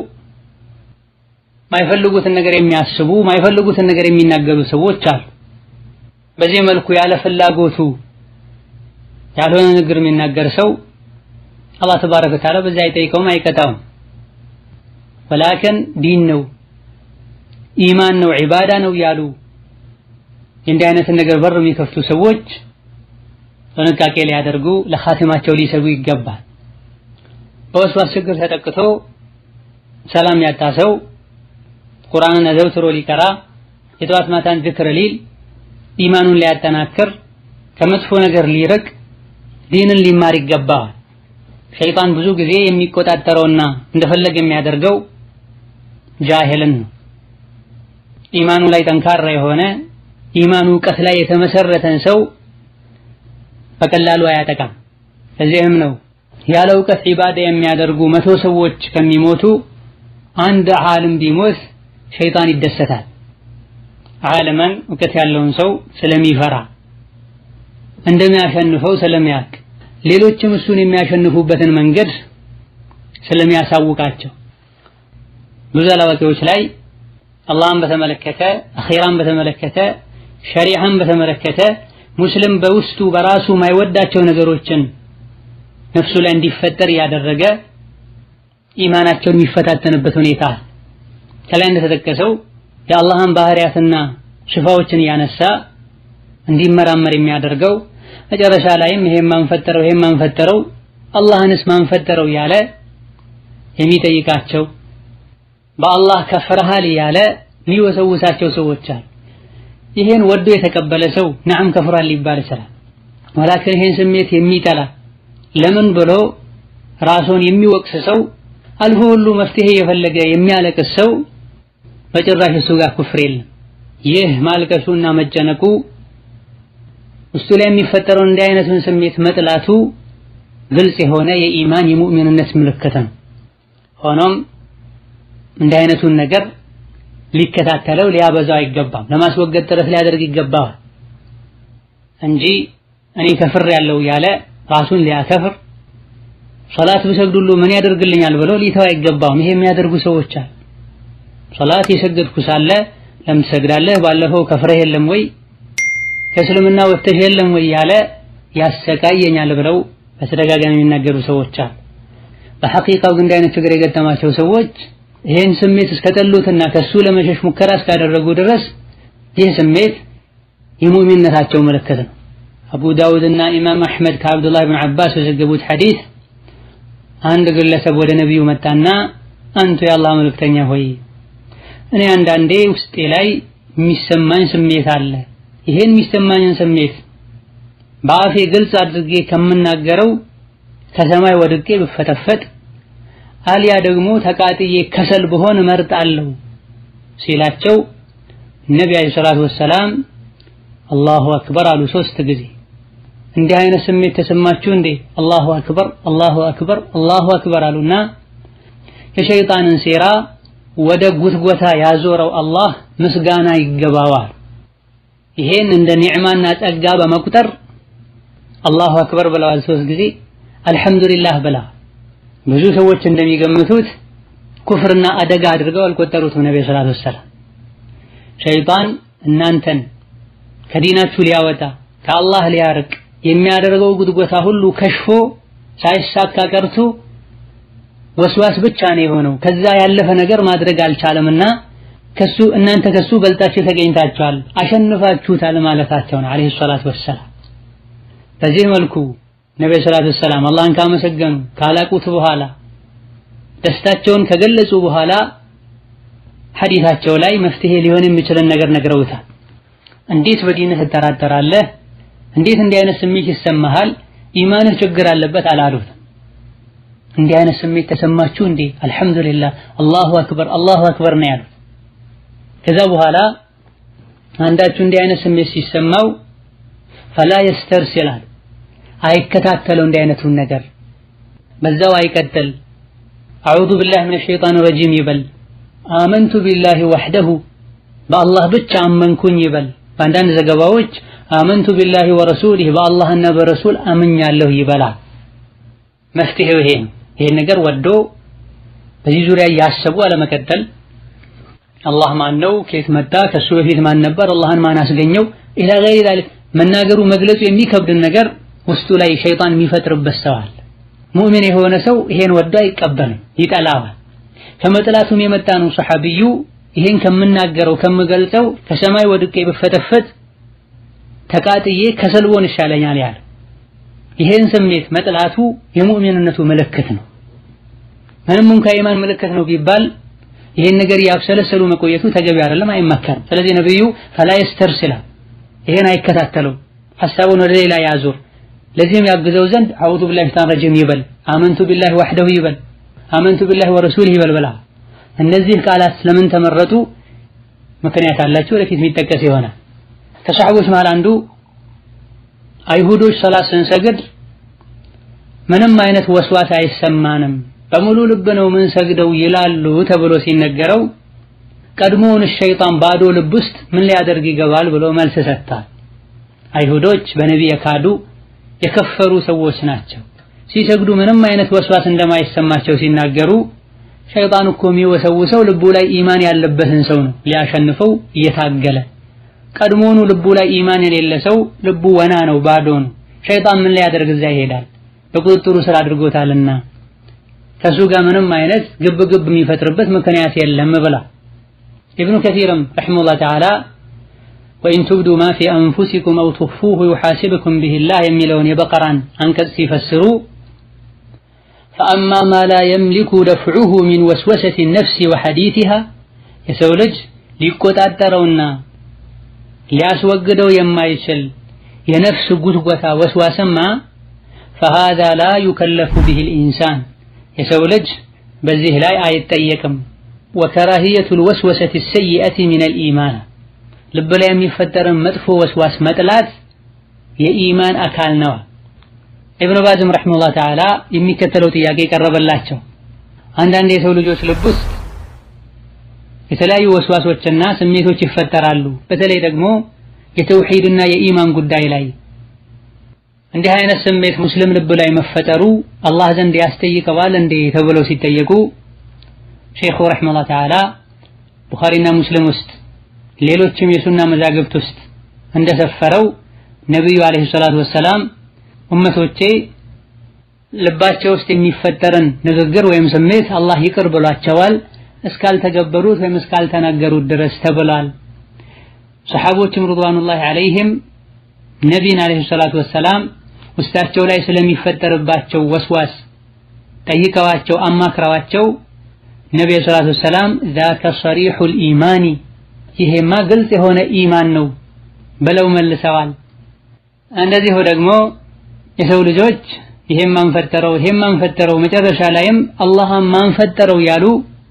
ማይፈልጉትን ነገር የሚያስቡ ማይፈልጉትን ነገር የሚናገሩ ሰዎች አሉ። በዚህ መልኩ ያለ ፍላጎቱ ያልሆነ ንግግር የሚናገር ሰው አላህ ተባረከ ወተዓላ በዛ አይጠይቀውም፣ አይቀጣውም። ወላከን ዲን ነው ኢማን ነው ዒባዳ ነው ያሉ የእንዲህ አይነትን ነገር በር የሚከፍቱ ሰዎች ጥንቃቄ ሊያደርጉ ለኻቲማቸው ሊሰጉ ይገባል። በወስዋስ ችግር ተጠቅቶ ሰላም ያጣ ሰው ቁርአንን አዘውትሮ ሊቀራ የጠዋት ማታን ዝክር ሊል ኢማኑን ሊያጠናክር ከመጥፎ ነገር ሊርቅ ዲንን ሊማር ይገባዋል። ሸይጣን ብዙ ጊዜ የሚቆጣጠረውና እንደፈለገ የሚያደርገው ጃሂልን ነው። ኢማኑ ላይ ጠንካራ የሆነ ኢማኑ እውቀት ላይ የተመሰረተን ሰው በቀላሉ አያጠቃም። ከዚህም ነው ያለ እውቀት ዒባዳ የሚያደርጉ መቶ ሰዎች ከሚሞቱ አንድ ዓለም ቢሞት ሸይጣን ይደሰታል። ዓለምን እውቀት ያለውን ሰው ስለሚፈራ እንደሚያሸንፈው ስለሚያውቅ ሌሎችም እሱን የሚያሸንፉበትን መንገድ ስለሚያሳውቃቸው ብዙ አላዋቂዎች ላይ አላህን በተመለከተ አኺራን በተመለከተ ሸሪዓን በተመለከተ ሙስሊም በውስጡ በራሱ ማይወዳቸው ነገሮችን ነፍሱ ላይ እንዲፈጠር እያደረገ ኢማናቸውን የሚፈታተንበት ሁኔታ ከላይ እንደተጠቀሰው የአላህን ባህሪያትና ሽፋዎችን እያነሳ እንዲመራመር የሚያደርገው መጨረሻ ላይም ይሄን ማንፈጠረው ይሄን ማንፈጠረው አላህንስ ማንፈጠረው እያለ የሚጠይቃቸው በአላህ ከፍረሃል እያለ የሚወሰውሳቸው ሰዎች አሉ። ይሄን ወዶ የተቀበለ ሰው ነዓም ከፍሯል ሊባል ይችላል። ወላኪን ይሄን ስሜት የሚጠላ ለምን ብሎ ራሱን የሚወቅስ ሰው አልፎ ሁሉ መፍትሄ የፈለገ የሚያለቅስ ሰው በጭራሽ እሱ ጋር ኩፍር የለም። ይህ ማልቀሱና መጨነቁ ውስጡ ላይ የሚፈጠረውን እንዲህ አይነቱን ስሜት መጥላቱ ግልጽ የሆነ የኢማን የሙእሚንነት ምልክት ነው። ሆኖም እንዲህ አይነቱን ነገር ሊከታተለው ሊያበዛው አይገባም። ለማስወገድ ጥረት ሊያደርግ ይገባዋል እንጂ እኔ ከፍር ያለው ያለ ራሱን ሊያከፍር ሶላት ብሰግዱሉ ምን ያደርግልኛል ብሎ ሊተው አይገባውም። ይሄ የሚያደርጉ ሰዎች አሉ። ሶላት የሰገድኩ ሳለ ለምን ትሰግዳለህ? ባለፈው ከፍረህ የለም ወይ ከእስልምና ወጥተህ የለም ወይ ያለ ያሰቃየኛል ብለው በተደጋጋሚ የሚናገሩ ሰዎች አሉ። በሐቂቃው ግን እንዲህ አይነት ችግር የገጠማቸው ሰዎች ይህን ስሜት እስከጠሉትና ከሱ ለመሸሽ ሙከራ እስካደረጉ ድረስ ይህ ስሜት የሙእሚንነታቸው ምልክት ነው። አቡ ዳውድ እና ኢማም አሕመድ ከአብዱላህ ብን ዓባስ በዘገቡት ሐዲስ አንድ ግለሰብ ወደ ነቢዩ መጣና አንቱ የአላህ መልእክተኛ ሆይ እኔ አንዳንዴ ውስጤ ላይ የሚሰማኝ ስሜት አለ። ይሄን የሚሰማኝን ስሜት በአፌ ግልጽ አድርጌ ከምናገረው ከሰማይ ወድቄ ብፈተፈጥ አልያ ደግሞ ተቃጥዬ ከሰል ብሆን እመርጣለሁ ሲላቸው ነቢ ዓለይሂ ሰላቱ ወሰላም አላሁ አክበር አሉ ሶስት ጊዜ። እንዲህ አይነት ስሜት ተሰማችሁ እንዴ? አላሁ አክበር አላሁ አክበር አላሁ አክበር አሉና የሸይጣንን ሴራ ወደ ጉትጎታ ያዞረው አላህ ምስጋና ይገባዋል። ይሄን እንደ ኒዕማና ጸጋ በመቁጠር አላሁ አክበር ብለዋል ሶስት ጊዜ አልሐምዱሊላህ ብላ ብዙ ሰዎች እንደሚገምቱት ኩፍርና አደጋ አድርገው አልቆጠሩትም ነብዩ ሰለላሁ ዐለይሂ ወሰለም ሸይጣን እናንተን ከዲናችሁ ሊያወጣ ከአላህ ሊያርቅ የሚያደርገው ጉድጎታ ሁሉ ከሽፎ ሳይሳካ ቀርቶ ወስዋስ ብቻ ነው የሆነው ከዛ ያለፈ ነገር ማድረግ አልቻለምና ከሱ እናንተ ከሱ በልጣችሁ ተገኝታችኋል አሸንፋችሁታል ማለታቸው ነው አለይሂ ሰላቱ ወሰላም በዚህ መልኩ ነብዩ ሰለላሁ ዐለይሂ ወሰለም አላህን ካመሰገኑ ካላቁት በኋላ ደስታቸውን ከገለጹ በኋላ ሐዲታቸው ላይ መፍትሄ ሊሆን የሚችልን ነገር ነግረውታል እንዴት በዲንህ ትጠራጠራለህ እንዴት እንዲህ አይነት ስሜት ይሰማሃል ኢማንህ ችግር አለበት አላሉትም እንዲህ አይነት ስሜት ተሰማችሁ እንዴ አልহামዱሊላህ አላሁ አክበር አላሁ አክበር ነው ያሉት ከዛ በኋላ አንዳችሁ እንዲህ አይነት ስሜት ሲሰማው ፈላ የስተርሲላል አይከታተለው እንዲህ አይነቱን ነገር በዛው አይቀጥል አዑዙ ቢላህ ሚነ ሸይጣን ረጂም ይበል አመንቱ ቢላሂ ወህደሁ በአላህ ብቻ አመንኩኝ ይበል በአንዳንድ ዘገባዎች አመንቱ ቢላሂ ወረሱሊህ በአላህና በረሱል አምኛለሁ ይበላል መፍትሄው ይሄ ነው ይሄን ነገር ወዶ በዚህ ዙሪያ እያሰቡ አለመቀጠል አላህ ማን ነው ከየት መጣ ከሱ በፊት ማን ነበር አላህን ማን አስገኘው ኢላ ገይሪ ዛሊክ መናገሩ መግለጹ የሚከብድን ነገር ውስጡ ላይ ሸይጣን የሚፈጥርበት ሰው አለ ሙእሚን የሆነ ሰው ይሄን ወዶ አይቀበልም ይጠላዋል ከመጥላቱም የመጣ ነው ሰሐቢዩ ይሄን ከምናገረው ከምገልጸው ከሰማይ ወድቄ ብፈተፈት ተቃጥዬ ከሰልቦን ይሻለኛል ያለ ይሄን ስሜት መጥላቱ የሙእሚንነቱ ምልክት ነው ምንም እንኳ የኢማን ምልክት ነው ቢባል ይሄን ነገር ያብሰለሰሉ መቆየቱ ተገቢ አይደለም አይመከርም ስለዚህ ነብዩ ፈላ የስተርሲላ ይሄን አይከታተለው ሐሳቡን ወደ ሌላ ያዙር ለዚህም ያግዘው ዘንድ አዑዙ ቢላሂ ሚነሽ ረጂም ይበል አመንቱ ቢላሂ ወህደሁ ይበል አመንቱ ቢላሂ ወረሱሊህ ይበል ብላ እነዚህ ቃላት ስለምን ተመረጡ ምክንያት አላቸው ወደፊት የሚጠቀስ ይሆናል ከሰሐቦች መሃል አንዱ አይሁዶች ሰላት ስንሰግድ ምንም አይነት ወስዋስ አይሰማንም በሙሉ ልብ ነው ምን ሰግደው ይላሉ ተብሎ ሲነገረው ቀድሞውን ሸይጣን ባዶ ልብ ውስጥ ምን ሊያደርግ ይገባል ብሎ መልስ ሰጥቷል አይሁዶች በነቢ የካዱ የከፈሩ ሰዎች ናቸው ሲሰግዱ ምንም አይነት ወስዋስ እንደማይሰማቸው ሲናገሩ ሸይጣን እኮ የሚወሰውሰው ልቡ ላይ ኢማን ያለበትን ሰው ነው ሊያሸንፈው እየታገለ ቀድሞኑ ልቡ ላይ ኢማን የሌለ ሰው ልቡ ወና ነው ባዶ ነው ሸይጣን ምን ሊያደርግ እዛ ይሄዳል በቁጥጥሩ ስር አድርጎታልና ከሱ ጋር ምንም አይነት ግብ ግብ የሚፈጥርበት ምክንያት የለም ብላ ኢብኑ ከሲርም ረሒመሁላህ ተዓላ ወኢን ቱብዱ ማ ፊ አንፉሲኩም አው ትኽፉሁ ዩሓሲብኩም ቢሂላህ የሚለውን የበቀራን አንቀጽ ሲፈስሩ ፈአማ ማ ላ የምሊኩ ደፍዑሁ ሚን ወስወሰት ነፍሲ ወሐዲቲሃ የሰው ልጅ ሊቆጣጠረውና ሊያስወግደው የማይችል የነፍስ ጉትጎታ ወስዋስማ ፈሃዛ ላ ዩከለፉ ቢሂ ልኢንሳን የሰው ልጅ በዚህ ላይ አይጠየቅም ወከራህየቱ ልወስወሰት ሰይአቲ ሚን ልኢማን ልብ ላይ የሚፈጠርን መጥፎ ወስዋስ መጥላት የኢማን አካል ነው ኢብኑ ባዝም ረሒመሁላህ ተዓላ የሚከተለው ጥያቄ ቀረበላቸው አንዳንድ የሰው ልጆች ልብ ውስጥ የተለያዩ ወስዋሶችና ስሜቶች ይፈጠራሉ በተለይ ደግሞ የተውሂድና የኢማን ጉዳይ ላይ እንዲህ አይነት ስሜት ሙስሊም ልብ ላይ መፈጠሩ አላህ ዘንድ ያስጠይቀዋል እንዴ ተብለው ሲጠየቁ ሼኹ ረሒመሁላህ ተዓላ ቡኻሪና ሙስሊም ውስጥ ሌሎችም የሱና መዛግብት ውስጥ እንደሰፈረው ነቢዩ አለይሂ ሰላቱ ወሰላም ኡመቶቼ ልባቸው ውስጥ የሚፈጠርን ንግግር ወይም ስሜት አላህ ይቅር ብሏቸዋል እስካልተገበሩት ወይም እስካልተናገሩት ድረስ ተብሏል። ሰሐቦችም ርድዋኑላሂ ዐለይሂም ነቢይን አለይሂ ሰላቱ ወሰላም ውስጣቸው ላይ ስለሚፈጠርባቸው ወስዋስ ጠይቀዋቸው አማክረዋቸው ነቢዩ ሰላቱ ወሰላም ዛከ ሰሪሑል ኢማኒ ይሄማ ግልጽ የሆነ ኢማን ነው ብለው መልሰዋል። እንደዚሁ ደግሞ የሰው ልጆች ይሄም ማንፈጠረው ይሄም ማንፈጠረው መጨረሻ ላይም አላህ ማንፈጠረው ያሉ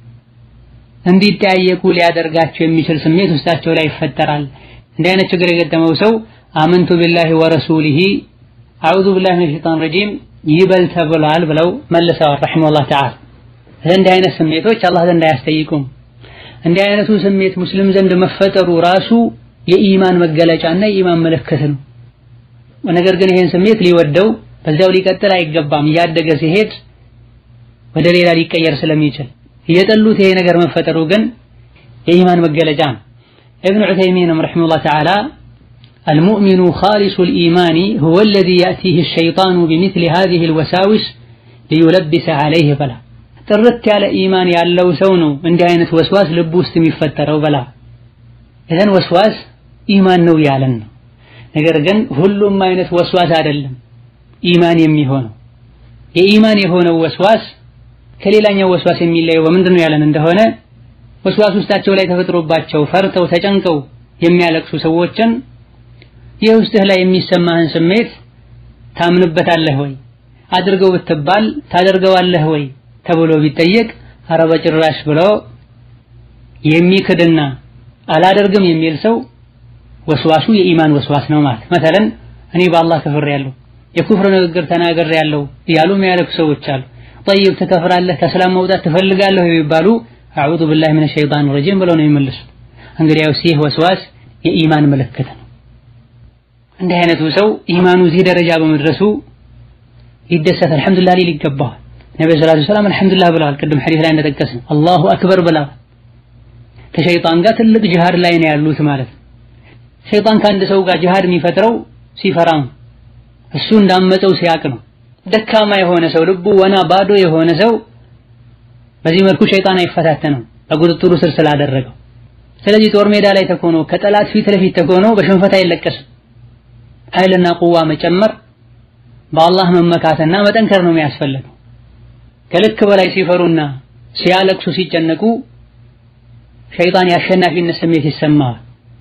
እንዲጠያየቁ ሊያደርጋቸው የሚችል ስሜት ውስጣቸው ላይ ይፈጠራል። እንዲህ አይነት ችግር የገጠመው ሰው አመንቱ ቢላሂ ወረሱሊሂ አዑዙ ቢላሂ ሚነ ሸይጣን ረጂም ይበል ተብሏል ብለው መልሰዋል ረሒመሁላህ ተዓላ። እንዲህ አይነት ስሜቶች አላህ ዘንድ አያስጠይቁም። እንዲህ አይነቱ ስሜት ሙስሊም ዘንድ መፈጠሩ ራሱ የኢማን መገለጫና የኢማን ምልክት ነው። ነገር ግን ይሄን ስሜት ሊወደው በዚያው ሊቀጥል አይገባም። እያደገ ሲሄድ ወደ ሌላ ሊቀየር ስለሚችል እየጠሉት ይሄ ነገር መፈጠሩ ግን የኢማን መገለጫ ነው። ኢብኑ ዑተይሚንም ረሒመሁላህ ተዓላ አልሙእሚኑ ኻሊሱል ኢማኒ ሁወ አለዚ ያእቲህ ሸይጣኑ ቢሚስሊ ሃዚሂል ወሳዊስ ሊዩለቢሰ ዐለይህ በላ ጥርት ያለ ኢማን ያለው ሰው ነው እንዲህ አይነት ወስዋስ ልብ ውስጥ የሚፈጠረው በላ እዘን ወስዋስ ኢማን ነው ያለን ነው። ነገር ግን ሁሉም አይነት ወስዋስ አይደለም ኢማን የሚሆነው። የኢማን የሆነው ወስዋስ ከሌላኛው ወስዋስ የሚለየው በምንድን ነው ያለን እንደሆነ ወስዋስ ውስጣቸው ላይ ተፈጥሮባቸው ፈርተው ተጨንቀው የሚያለቅሱ ሰዎችን የውስጥህ ላይ የሚሰማህን ስሜት ታምንበታለህ ወይ አድርገው ብትባል ታደርገዋለህ ወይ ተብሎ ቢጠየቅ ኧረ በጭራሽ ብሎ የሚክድና አላደርግም የሚል ሰው ወስዋሱ የኢማን ወስዋስ ነው ማለት መተለን እኔ በአላህ ከፍሬያለሁ የኩፍር ንግግር ተናግሬያለሁ እያሉ የሚያለቅሱ ሰዎች አሉ። ጠይብ ትከፍራለህ፣ ከእስላም መውጣት ትፈልጋለህ የሚባሉ አዑዙ ቢላሂ ሚነ ሸይጣን ረጂም ብለው ነው የሚመልሱት። እንግዲያውስ ይህ ወስዋስ የኢማን ምልክት ነው። እንዲህ አይነቱ ሰው ኢማኑ እዚህ ደረጃ በመድረሱ ሊደሰት አልሐምዱሊላህ ሊል ይገባዋል። ነብዩ ሰለላሁ ዐለይሂ ወሰለም አልሐምዱሊላህ ብለዋል። ቅድም ሐዲስ ላይ እንደጠቀስነው አላሁ አክበር ብለዋል። ከሸይጣን ጋር ትልቅ ጅሃድ ላይ ነው ያሉት ማለት ነው። ሸይጣን ከአንድ ሰው ጋር ጅሃድ የሚፈጥረው ሲፈራም እሱ እንዳመፀው ሲያቅ ነው። ደካማ የሆነ ሰው ልቡ ወና ባዶ የሆነ ሰው በዚህ መልኩ ሸይጣን አይፈታተነው በቁጥጥሩ ስር ስላደረገው። ስለዚህ ጦር ሜዳ ላይ ተኮኖ ከጠላት ፊት ለፊት ተኮኖ በሽንፈት አይለቀስም። ኃይልና ቁዋ መጨመር በአላህ መመካትና መጠንከር ነው የሚያስፈልገው። ከልክ በላይ ሲፈሩና ሲያለቅሱ ሲጨነቁ ሸይጣን የአሸናፊነት ስሜት ይሰማዋል።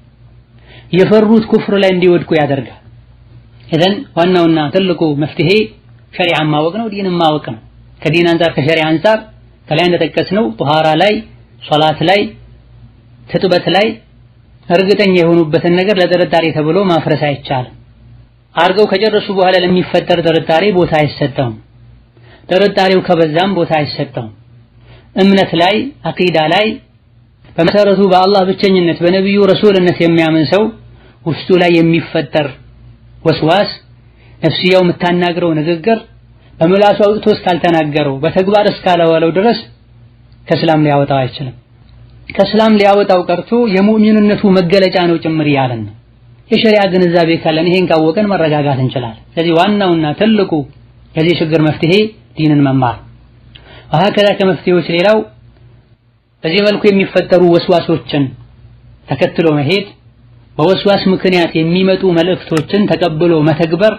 የፈሩት ኩፍር ላይ እንዲወድቁ ያደርጋል። ኢዘን ዋናውና ትልቁ መፍትሄ ሸሪዓን ማወቅ ነው፣ ዲንን ማወቅ ነው። ከዲን አንጻር ከሸሪዓ አንጻር ከላይ እንደጠቀስነው ጧሃራ ላይ፣ ሶላት ላይ፣ ትጥበት ላይ እርግጠኛ የሆኑበትን ነገር ለጥርጣሬ ተብሎ ማፍረስ አይቻልም። አድርገው ከጨረሱ በኋላ ለሚፈጠር ጥርጣሬ ቦታ አይሰጠውም። ጥርጣሬው ከበዛም ቦታ አይሰጠውም። እምነት ላይ አቂዳ ላይ በመሰረቱ በአላህ ብቸኝነት በነቢዩ ረሱልነት የሚያምን ሰው ውስጡ ላይ የሚፈጠር ወስዋስ ነፍስያው የምታናግረው ንግግር በምላሱ አውጥቶ እስካልተናገረው በተግባር እስካላዋለው ድረስ ከእስላም ሊያወጣው አይችልም። ከእስላም ሊያወጣው ቀርቶ የሙእሚንነቱ መገለጫ ነው ጭምር እያለን ነው። የሸሪዓ ግንዛቤ ካለን ይሄን ካወቀን መረጋጋት እንችላለን። ስለዚህ ዋናውና ትልቁ የዚህ ችግር መፍትሄ ዲንን መማር ከዛ ከመፍትሄዎች ሌላው በዚህ መልኩ የሚፈጠሩ ወስዋሶችን ተከትሎ መሄድ በወስዋስ ምክንያት የሚመጡ መልእክቶችን ተቀብሎ መተግበር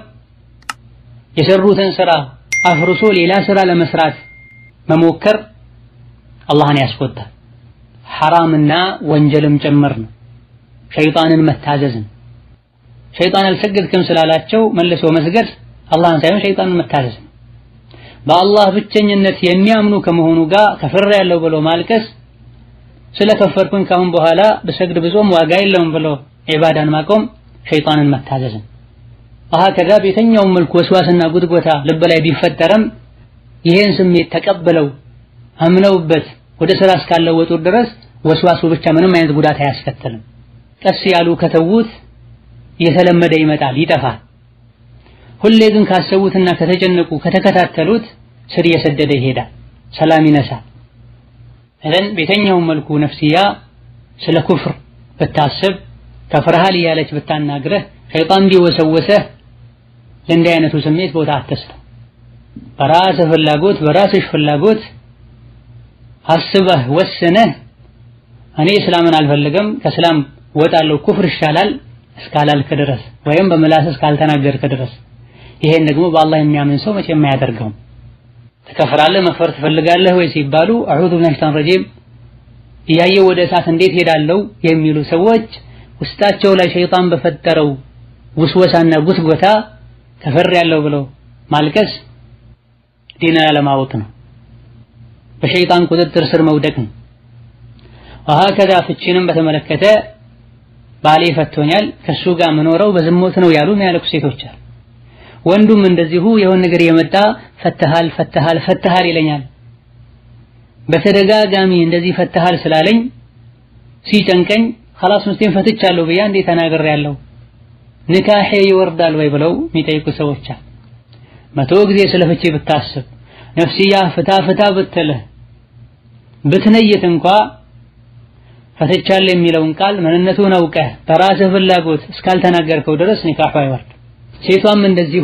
የሰሩትን ስራ አፍርሶ ሌላ ስራ ለመስራት መሞከር አላህን ያስቆጣል። ሐራምና ወንጀልም ጭምር ነው። ሸይጣንን መታዘዝ ነው። ሸይጣን አልሰገድክም ስላላቸው መልሶ መስገድ አላህን ሳይሆን ሸይጣንን መታዘዝ ነው። በአላህ ብቸኝነት የሚያምኑ ከመሆኑ ጋር ከፍር ያለው ብሎ ማልቀስ ስለከፈርኩኝ ካሁን በኋላ ብሰግድ ብጾም ዋጋ የለውም ብሎ ዒባዳን ማቆም ሸይጣንን መታዘዝ ነው። አሃ ከዛ በየትኛውም መልኩ ወስዋስና ጉትጎታ ልብ ላይ ቢፈጠርም ይሄን ስሜት ተቀብለው አምነውበት ወደ ስራ እስካለወጡ ድረስ ወስዋሱ ብቻ ምንም አይነት ጉዳት አያስከትልም። ቀስ ያሉ ከተዉት እየተለመደ ይመጣል፣ ይጠፋል። ሁሌ ግን ካሰቡትና ከተጨነቁ ከተከታተሉት ስር እየሰደደ ይሄዳል፣ ሰላም ይነሳል። እዘን በየትኛውም መልኩ ነፍስያ ስለ ኩፍር ብታስብ ከፍርሃል እያለች ብታናግረህ ሸይጣን ቢወሰወሰህ ለእንዲህ አይነቱ ስሜት ቦታ አትስጠው። በራስህ ፍላጎት በራስሽ ፍላጎት አስበህ ወስነህ እኔ እስላምን አልፈልግም ከእስላም ወጣለሁ ኩፍር ይሻላል እስካላልክ ድረስ ወይም በምላስ እስካልተናገርክ ድረስ ይሄን ደግሞ በአላህ የሚያምን ሰው መቼም አያደርገውም። ትከፍራለህ መክፈር ትፈልጋለህ ወይ ሲባሉ አዑዙ ቢላሂ ሸይጣን ረጂም እያየው ወደ እሳት እንዴት ሄዳለው የሚሉ ሰዎች ውስጣቸው ላይ ሸይጣን በፈጠረው ውስወሳና ጉትጎታ ከፈር ያለው ብለው ማልቀስ ዲንን አለማወቅ ነው። በሸይጣን ቁጥጥር ስር መውደቅ ነው። ወሀከዛ ፍቺንም በተመለከተ ባሌ ፈቶኛል ከሱ ጋር መኖረው በዝሙት ነው ያሉ የሚያለቅሱ ሴቶች አሉ። ወንዱም እንደዚሁ የሆነ ነገር የመጣ ፈተሃል ፈተሃል ፈተሃል ይለኛል። በተደጋጋሚ እንደዚህ ፈተሃል ስላለኝ ሲጨንቀኝ ኸላስ ሚስቴን ፈትቻለሁ ብያ እንዴ ተናግሬያለሁ ንካሄ ይወርዳል ወይ ብለው የሚጠይቁ ሰዎች አሉ። መቶ ጊዜ ስለ ፍቺ ብታስብ ነፍስያ ፍታ ፍታ ብትልህ ብትነይት እንኳ ፈትቻለሁ የሚለውን ቃል ምንነቱን አውቀህ በራስህ ፍላጎት እስካልተናገርከው ድረስ ኒካሑ አይወርድ። ሴቷም እንደዚሁ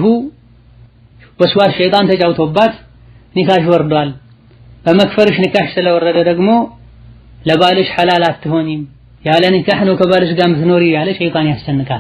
ወስዋስ ሸይጣን ተጫውቶባት ኒካሽ ወርዷል። በመክፈርሽ ኒካሽ ስለወረደ ደግሞ ለባልሽ ሐላል አትሆኒም፣ ያለ ኒካህ ነው ከባልሽ ጋር ምትኖሪ ያለ ሸይጣን ያስጨንቃል።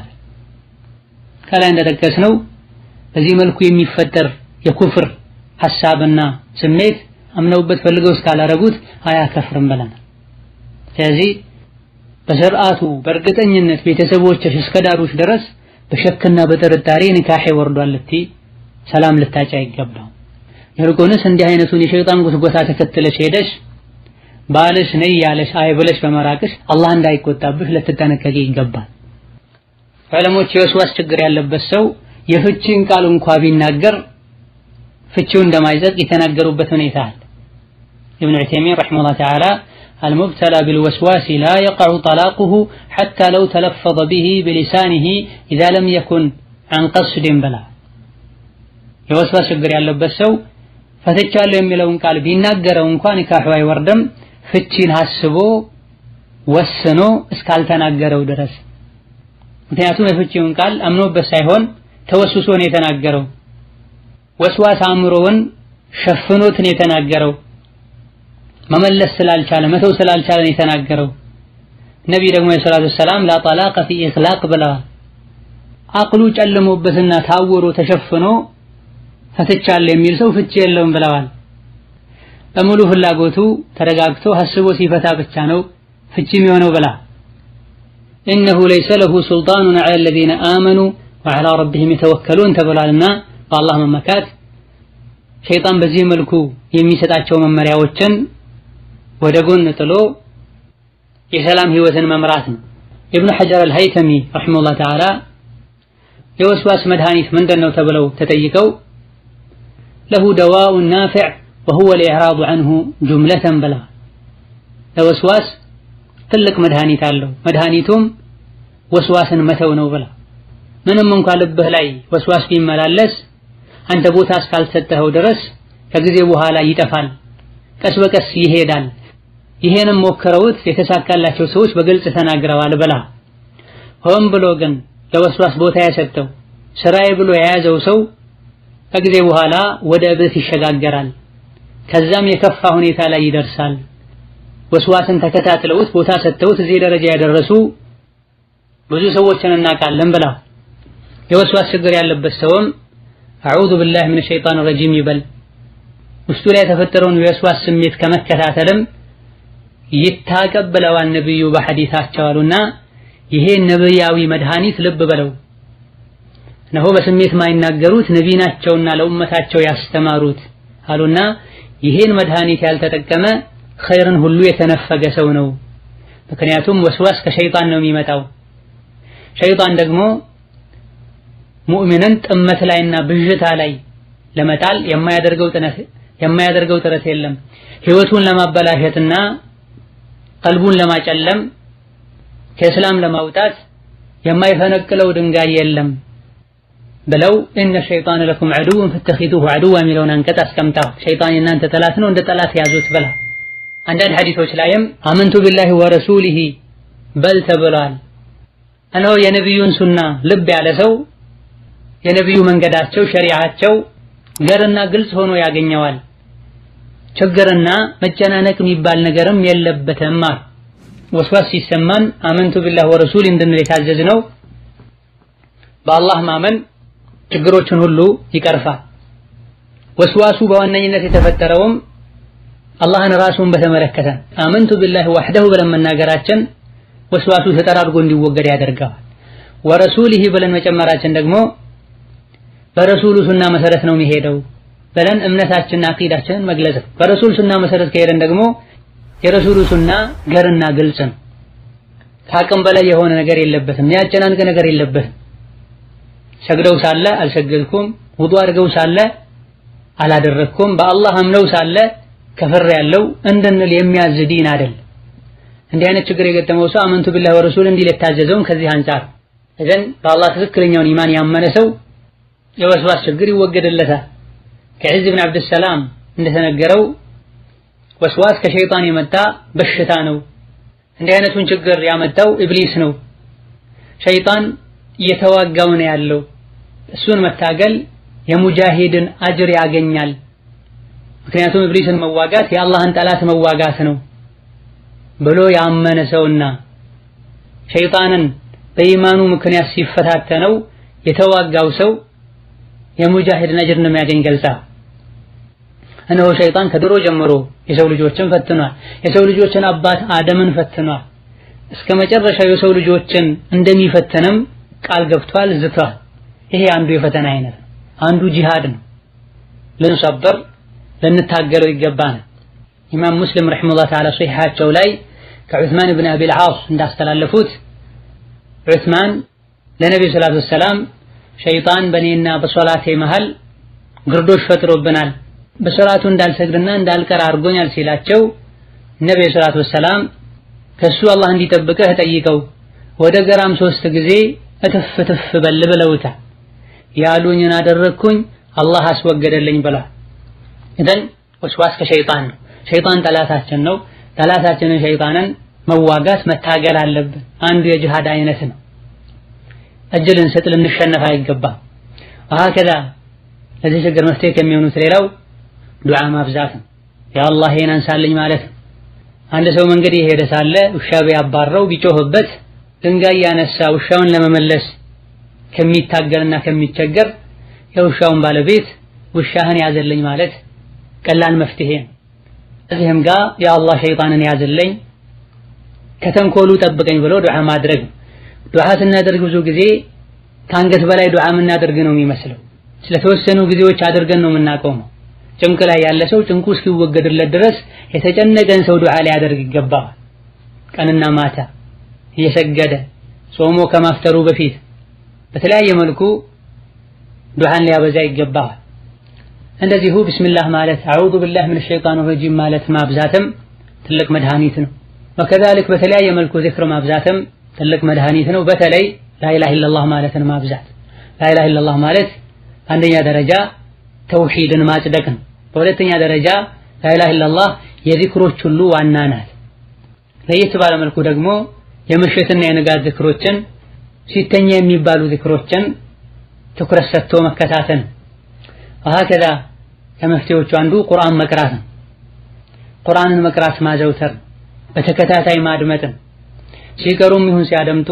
ከላይ እንደጠቀስነው በዚህ መልኩ የሚፈጠር የኩፍር ሐሳብና ስሜት አምነውበት ፈልገው እስካላረጉት አያከፍርም ብለናል። ስለዚህ በስርዓቱ በእርግጠኝነት ቤተሰቦችሽ እስከዳሩሽ ድረስ በሸክና በጥርጣሬ ኒካሄ ወርዷል ልትይ ሰላም ልታጫ አይገባም። ይልቁንስ እንዲህ አይነቱን የሸይጣን ጉትጎታ ተከትለሽ ሄደሽ ባልሽ ነይ ያለሽ አይ ብለሽ በመራቅሽ አላህ እንዳይቆጣብሽ ልትጠነቀቂ ይገባል። ዕለሞች የወስዋስ ችግር ያለበት ሰው የፍቺን ቃል እንኳ ቢናገር ፍቺው እንደማይጸድቅ የተናገሩበት ሁኔታ አለ። ኢብኑ ዑተይሚን ረሒመሁላህ ተዓላ አልሙብተላ ቢልወስዋሲ ላ የቀዑ ጠላቁሁ ሐታ ለው ተለፈዘ ቢሂ ቢሊሳኒሂ ኢዛ ለም የኩን ዐን ቀስድን ብላ የወስዋስ ችግር ያለበት ሰው ፈትቻለሁ የሚለውን ቃል ቢናገረው እንኳ ኒካሑ አይወርድም ፍቺን አስቦ ወስኖ እስካልተናገረው ድረስ። ምክንያቱም የፍቺውን ቃል አምኖበት ሳይሆን ተወስሶ ነው የተናገረው። ወስዋስ አእምሮውን ሸፍኖት ነው የተናገረው። መመለስ ስላልቻለ መተው ስላልቻለ ነው የተናገረው። ነቢይ ደግሞ የሰላቱ ሰላም ላ ጠላቀ ፊ ኢኽላቅ ብለዋል። አቅሉ ጨልሞበትና ታውሮ ተሸፍኖ ፈትቻለሁ የሚል ሰው ፍቺ የለውም ብለዋል። በሙሉ ፍላጎቱ ተረጋግቶ ሀስቦ ሲፈታ ብቻ ነው ፍቺ የሚሆነው ብላ ኢነሁ ለይሰ ለሁ ሱልጣኑን ዐላ አለዚነ አመኑ ወዐላ ረቢሂም የተወከሉን ተብሏልና በአላህ መመካት ሸይጣን በዚህ መልኩ የሚሰጣቸው መመሪያዎችን ወደ ጎን ጥሎ የሰላም ህይወትን መምራት ነው። ኢብኑ ሐጀር አልሀይተሚ ረሒመሁላህ ተዓላ የወስዋስ መድኃኒት ምንድን ነው ተብለው ተጠይቀው ለሁ ደዋኡን ናፊዕ ወሁወ ልኢዕራዱ ዐንሁ ጁምለተን ብላ ለወስዋስ ትልቅ መድኃኒት አለው። መድኃኒቱም ወስዋስን መተው ነው ብላ ምንም እንኳ ልብህ ላይ ወስዋስ ቢመላለስ አንተ ቦታ እስካልሰጠኸው ድረስ ከጊዜ በኋላ ይጠፋል፣ ቀስ በቀስ ይሄዳል። ይሄንም ሞክረውት የተሳካላቸው ሰዎች በግልጽ ተናግረዋል ብላ ሆን ብሎ ግን ለወስዋስ ቦታ የሰጠው ስራዬ ብሎ የያዘው ሰው ከጊዜ በኋላ ወደ እብደት ይሸጋገራል። ከዛም የከፋ ሁኔታ ላይ ይደርሳል። ወስዋስን ተከታትለውት ቦታ ሰጥተውት እዚህ ደረጃ ያደረሱ ብዙ ሰዎችን እናውቃለን ብላ የወስዋስ ችግር ያለበት ሰውም አዑዙ ቢላህ ሚነ ሸይጣን ረጂም ይበል። ውስጡ ላይ የተፈጠረውን የወስዋስ ስሜት ከመከታተልም ይታቀብ ብለዋል ነብዩ በሐዲታቸው አሉና ይሄ ነብያዊ መድኃኒት ልብ በለው እነሆ በስሜት ማይናገሩት ነቢ ናቸውና ለኡመታቸው ያስተማሩት አሉና ይሄን መድኃኒት ያልተጠቀመ ኸይርን ሁሉ የተነፈገ ሰው ነው። ምክንያቱም ወስዋስ ከሸይጣን ነው የሚመጣው። ሸይጣን ደግሞ ሙእሚንን ጥመት ላይና ብዥታ ላይ ለመጣል የማያደርገው ጥረት የማያደርገው ጥረት የለም። ህይወቱን ለማበላሸትና ቀልቡን ለማጨለም ከእስላም ለማውጣት የማይፈነቅለው ድንጋይ የለም ብለው እነ ሸይጣን ለኩም ዐዱውን ፈተኺዙሁ ዐዱዋ የሚለውን አንቀጽ አስቀምጠው ሸይጣን የእናንተ ጠላት ነው እንደ ጠላት ያዙት ብላ አንዳንድ ሐዲሶች ላይም አመንቱ ቢላሂ ወረሱሊሂ በል ተብሏል። እነሆ የነቢዩን ሱና ልብ ያለ ሰው የነቢዩ መንገዳቸው ሸሪዓቸው ገርና ግልጽ ሆኖ ያገኘዋል። ችግርና መጨናነቅ የሚባል ነገርም የለበትም። ወስዋስ ሲሰማን አመንቱ ቢላህ ወረሱል እንድንል የታዘዝነው በአላህ ማመን ችግሮችን ሁሉ ይቀርፋል። ወስዋሱ በዋነኝነት የተፈጠረውም አላህን ራሱን በተመለከተ አመንቱ ቢላህ ወህደሁ ብለን መናገራችን ወስዋሱ ተጠራርጎ እንዲወገድ ያደርገዋል። ወረሱሊሂ ብለን መጨመራችን ደግሞ በረሱሉ ሱና መሰረት ነው የሚሄደው ብለን እምነታችንና አቂዳችንን መግለጽ ነው። በረሱል ሱና መሰረት ከሄደን ደግሞ የረሱሉ ሱና ገርና ግልጽ ነው። ከአቅም በላይ የሆነ ነገር የለበትም። የሚያጨናንቅ ነገር የለበትም። ሰግደው ሳለ አልሰገድኩም፣ ውዱ አድርገው ሳለ አላደረግኩም፣ በአላህ አምነው ሳለ ከፍር ያለው እንድንል የሚያዝ ዲን አይደል። እንዲህ አይነት ችግር የገጠመው ሰው አመንቱ ቢላሂ ወረሱል እንዲል የታዘዘውን ከዚህ አንጻር እዘን በአላህ ትክክለኛውን ኢማን ያመነ ሰው የወስዋስ ችግር ይወገድለታል። ከዒዝ ብን ዓብድሰላም እንደተነገረው ወስዋስ ከሸይጣን የመጣ በሽታ ነው። እንዲህ አይነቱን ችግር ያመጣው ኢብሊስ ነው። ሸይጣን እየተዋጋው ነው ያለው። እሱን መታገል የሙጃሂድን አጅር ያገኛል። ምክንያቱም ኢብሊስን መዋጋት የአላህን ጠላት መዋጋት ነው ብሎ ያመነ ሰውና ሸይጣንን በኢማኑ ምክንያት ሲፈታተነው የተዋጋው ሰው የሙጃሂድን አጅር እንደሚያገኝ ገልጻ እነሆ ሸይጣን ከድሮ ጀምሮ የሰው ልጆችን ፈትኗል። የሰው ልጆችን አባት አደምን ፈትኗል። እስከ መጨረሻው የሰው ልጆችን እንደሚፈተንም ቃል ገብቷል፣ ዝቷል። ይሄ አንዱ የፈተና አይነት ነው። አንዱ ጂሃድ ነው። ልንሰበር ልንታገለው ይገባናል። ኢማም ሙስሊም ረሒመሁላህ ተዓላ ሶሒሓቸው ላይ ከዑስማን ብን አቢል ዓስ እንዳስተላለፉት ዑስማን ለነቢዩ ሰላቱ ወሰላም ሸይጣን በእኔና በሶላቴ መሃል ግርዶሽ ፈጥሮብናል በሶላቱ እንዳልሰግድና እንዳልቀር አድርጎኛል ሲላቸው ነቢዩ ሰላቱ ወሰላም ከሱ አላህ እንዲጠብቅህ ጠይቀው ወደ ገራም ሶስት ጊዜ እትፍ እትፍ በል ብለውታል። ያሉኝን አደረግኩኝ አላህ አስወገደልኝ ብሏል። ኢዘን ወስዋስ ከሸይጣን ነው። ሸይጣን ጠላታችን ነው። ጠላታችንን ሸይጣንን መዋጋት መታገል አለብን። አንዱ የጅሃድ አይነት ነው። እጅ ልንሰጥ ልንሸነፍ አይገባም። ወሀከዛ ለዚህ ችግር መፍትሄ ከሚሆኑት ሌላው ዱዓ ማብዛት ነው። ያ አላህ ይሄን አንሳልኝ ማለት ነው። አንድ ሰው መንገድ የሄደ ሳለ ውሻ ቢያባረው ቢጮህበት ድንጋይ ያነሳ ውሻውን ለመመለስ ከሚታገልና ከሚቸገር የውሻውን ባለቤት ውሻህን ያዘልኝ ማለት ቀላል መፍትሄ ነው። እዚህም ጋር ያ አላህ ሸይጣንን ያዘልኝ ከተንኮሉ ጠብቀኝ ብሎ ዱዓ ማድረግ ነው። ዱዓ ስናደርግ ብዙ ጊዜ ከአንገት በላይ ዱዓ የምናደርግ ነው የሚመስለው። ስለተወሰኑ ጊዜዎች አድርገን ነው የምናቆመው። ጭንቅ ላይ ያለ ሰው ጭንቁ እስኪወገድለት ድረስ የተጨነቀን ሰው ዱዓ ሊያደርግ ይገባዋል። ቀንና ማታ እየሰገደ ጾሞ ከማፍተሩ በፊት በተለያየ መልኩ ዱዓን ሊያበዛ ይገባዋል። እንደዚሁ ቢስሚላህ ማለት አዑዙ ቢላህ ምን ሸይጣን ረጂም ማለት ማብዛትም ትልቅ መድኃኒት ነው። ወከዛሊክ በተለያየ መልኩ ዚክር ማብዛትም ትልቅ መድኃኒት ነው። በተለይ ላኢላሃ ኢለላህ ማለትን ማብዛት ላኢላሃ ኢለላህ ማለት አንደኛ ደረጃ ተውሂድን ማጽደቅ ነው። በሁለተኛ ደረጃ ላኢላሃ ኢለላህ የዚክሮች ሁሉ ዋና ናት። ለየት ባለ መልኩ ደግሞ የምሽትና የንጋት ዝክሮችን ሲተኛ የሚባሉ ዝክሮችን ትኩረት ሰጥቶ መከታተል ወሀከዛ ከመፍትሄዎቹ አንዱ ቁርአን መቅራት ነው። ቁርአንን መቅራት ማዘውተር በተከታታይ ማድመጥን ሲቀሩም ይሁን ሲያደምጡ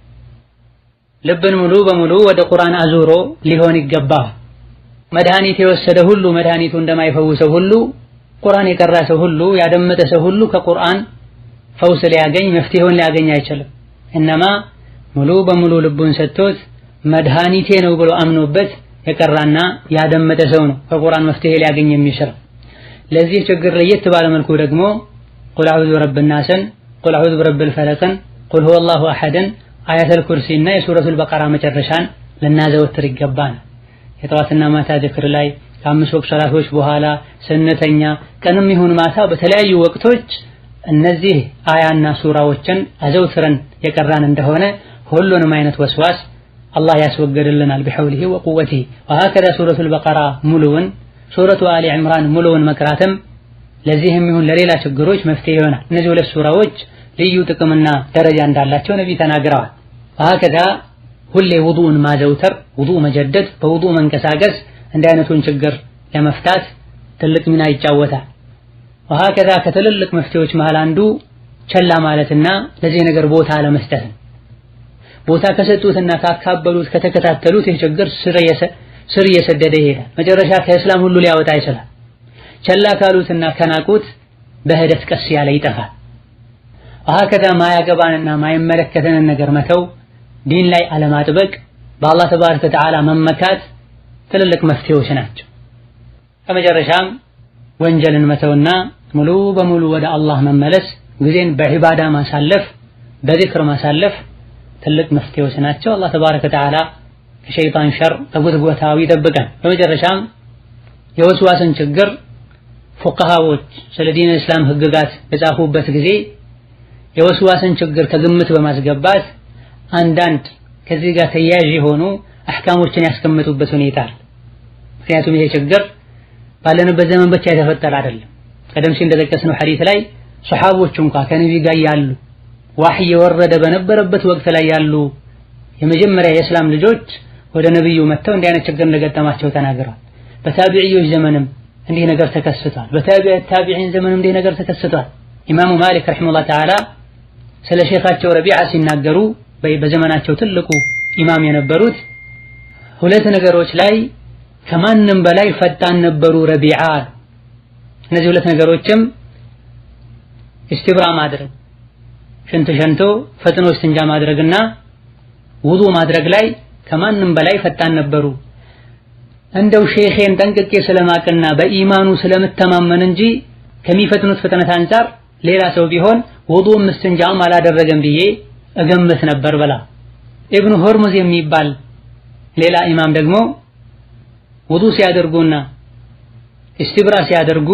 ልብን ሙሉ በሙሉ ወደ ቁርአን አዙሮ ሊሆን ይገባል። መድኃኒት የወሰደ ሁሉ መድኃኒቱ እንደማይፈውሰው ሁሉ ቁርአን የቀራ ሰው ሁሉ ያደመጠ ሰው ሁሉ ከቁርአን ፈውስ ሊያገኝ መፍትሄውን ሊያገኝ አይችልም። እነማ ሙሉ በሙሉ ልቡን ሰጥቶት መድኃኒቴ ነው ብሎ አምኖበት የቀራና ያደመጠ ሰው ነው ከቁርአን መፍትሄ ሊያገኝ የሚችል። ለዚህ ችግር ለየት ባለ መልኩ ደግሞ ቁል አዑዙ ቢረቢ ናስን፣ ቁል አዑዙ ቢረቢል ፈለቅን፣ ቁል ሁወላሁ አሐድን፣ አያተል ኩርሲና የሱረቱል በቀራ መጨረሻን ልናዘወትር ይገባል። የጠዋትና ማታ ዝክር ላይ ከአምስት ወቅት ሰላቶች በኋላ ስንተኛ፣ ቀንም ይሁን ማታ በተለያዩ ወቅቶች እነዚህ አያና ሱራዎችን አዘውትረን የቀራን እንደሆነ ሁሉንም አይነት ወስዋስ አላህ ያስወገድልናል ቢሐውሊሂ ወቁወቲሂ። ወሀከዛ ሱረቱል በቀራ ሙሉውን ሱረቱ አሊ ዕምራን ሙሉውን መቅራትም ለዚህም ይሁን ለሌላ ችግሮች መፍትሄ ይሆናል። እነዚህ ሁለት ሱራዎች ልዩ ጥቅምና ደረጃ እንዳላቸው ነቢ ተናግረዋል። ወሀከዛ ሁሌ ውዱእን ማዘውተር፣ ውዱእ መጀደድ፣ በውዱእ መንቀሳቀስ እንዲህ አይነቱን ችግር ለመፍታት ትልቅ ሚና ይጫወታል። ወሀከዛ ከትልልቅ መፍትሄዎች መሃል አንዱ ቸላ ማለትና ለዚህ ነገር ቦታ አለመስጠት ነው። ቦታ ከሰጡትና ካካበሉት ከተከታተሉት ይህ ችግር ስር እየሰደደ ይሄዳል። መጨረሻ ከእስላም ሁሉ ሊያወጣ ይችላል። ቸላ ካሉትና ከናቁት በሂደት ቀስ ያለ ይጠፋል። ወሀከዛ ማያገባንና ማይመለከተንን ነገር መተው፣ ዲን ላይ አለማጥበቅ፣ በአላህ ተባረከ ወተዓላ መመካት ትልልቅ መፍትሄዎች ናቸው። ከመጨረሻም ወንጀልን መተውና ሙሉ በሙሉ ወደ አላህ መመለስ፣ ጊዜን በዒባዳ ማሳለፍ፣ በዚክር ማሳለፍ ትልቅ መፍትሄዎች ናቸው። አላህ ተባረከ ወተዓላ ከሸይጣን ሸር ከጉትጎታው ይጠብቀን። በመጨረሻም የወስዋስን ችግር ፉቀሃዎች ስለ ዲን እስላም ህግጋት በጻፉበት ጊዜ የወስዋስን ችግር ከግምት በማስገባት አንዳንድ ከዚህ ጋር ተያያዥ የሆኑ አህካሞችን ያስቀምጡበት ሁኔታ አለ። ምክንያቱም ይሄ ችግር ባለንበት ዘመን ብቻ የተፈጠረ አይደለም። ቀደም ሲል እንደጠቀስነው ሐዲስ ላይ ሰሓቦች እንኳ ከነቢ ጋር ያሉ ዋህይ የወረደ በነበረበት ወቅት ላይ ያሉ የመጀመሪያ የእስላም ልጆች ወደ ነብዩ መጥተው እንዲህ አይነት ችግር እንደገጠማቸው ተናግረዋል። በታቢዕዮች ዘመንም እንዲህ ነገር ተከስቷል። በታቢዕ ታቢዒን ዘመንም እንዲህ ነገር ተከስቷል። ኢማሙ ማሊክ ረሒመሁላህ ተዓላ ስለ ሼኻቸው ረቢዓ ሲናገሩ በዘመናቸው ትልቁ ኢማም የነበሩት ሁለት ነገሮች ላይ ከማንም በላይ ፈጣን ነበሩ ረቢዓ አሉ። እነዚህ ሁለት ነገሮችም ኢስቲብራ ማድረግ ሽንት ሸንቶ ፈጥኖ እስትንጃ ማድረግና ውዱ ማድረግ ላይ ከማንም በላይ ፈጣን ነበሩ። እንደው ሼኼን ጠንቅቄ ስለማቅና በኢማኑ ስለምተማመን እንጂ ከሚፈጥኑት ፍጥነት አንጻር ሌላ ሰው ቢሆን ውዱም እስትንጃም አላደረገም ብዬ እገምት ነበር በላ። ኢብኑ ሆርሙዝ የሚባል ሌላ ኢማም ደግሞ ውዱ ሲያደርጉና ኢስቲብራ ሲያደርጉ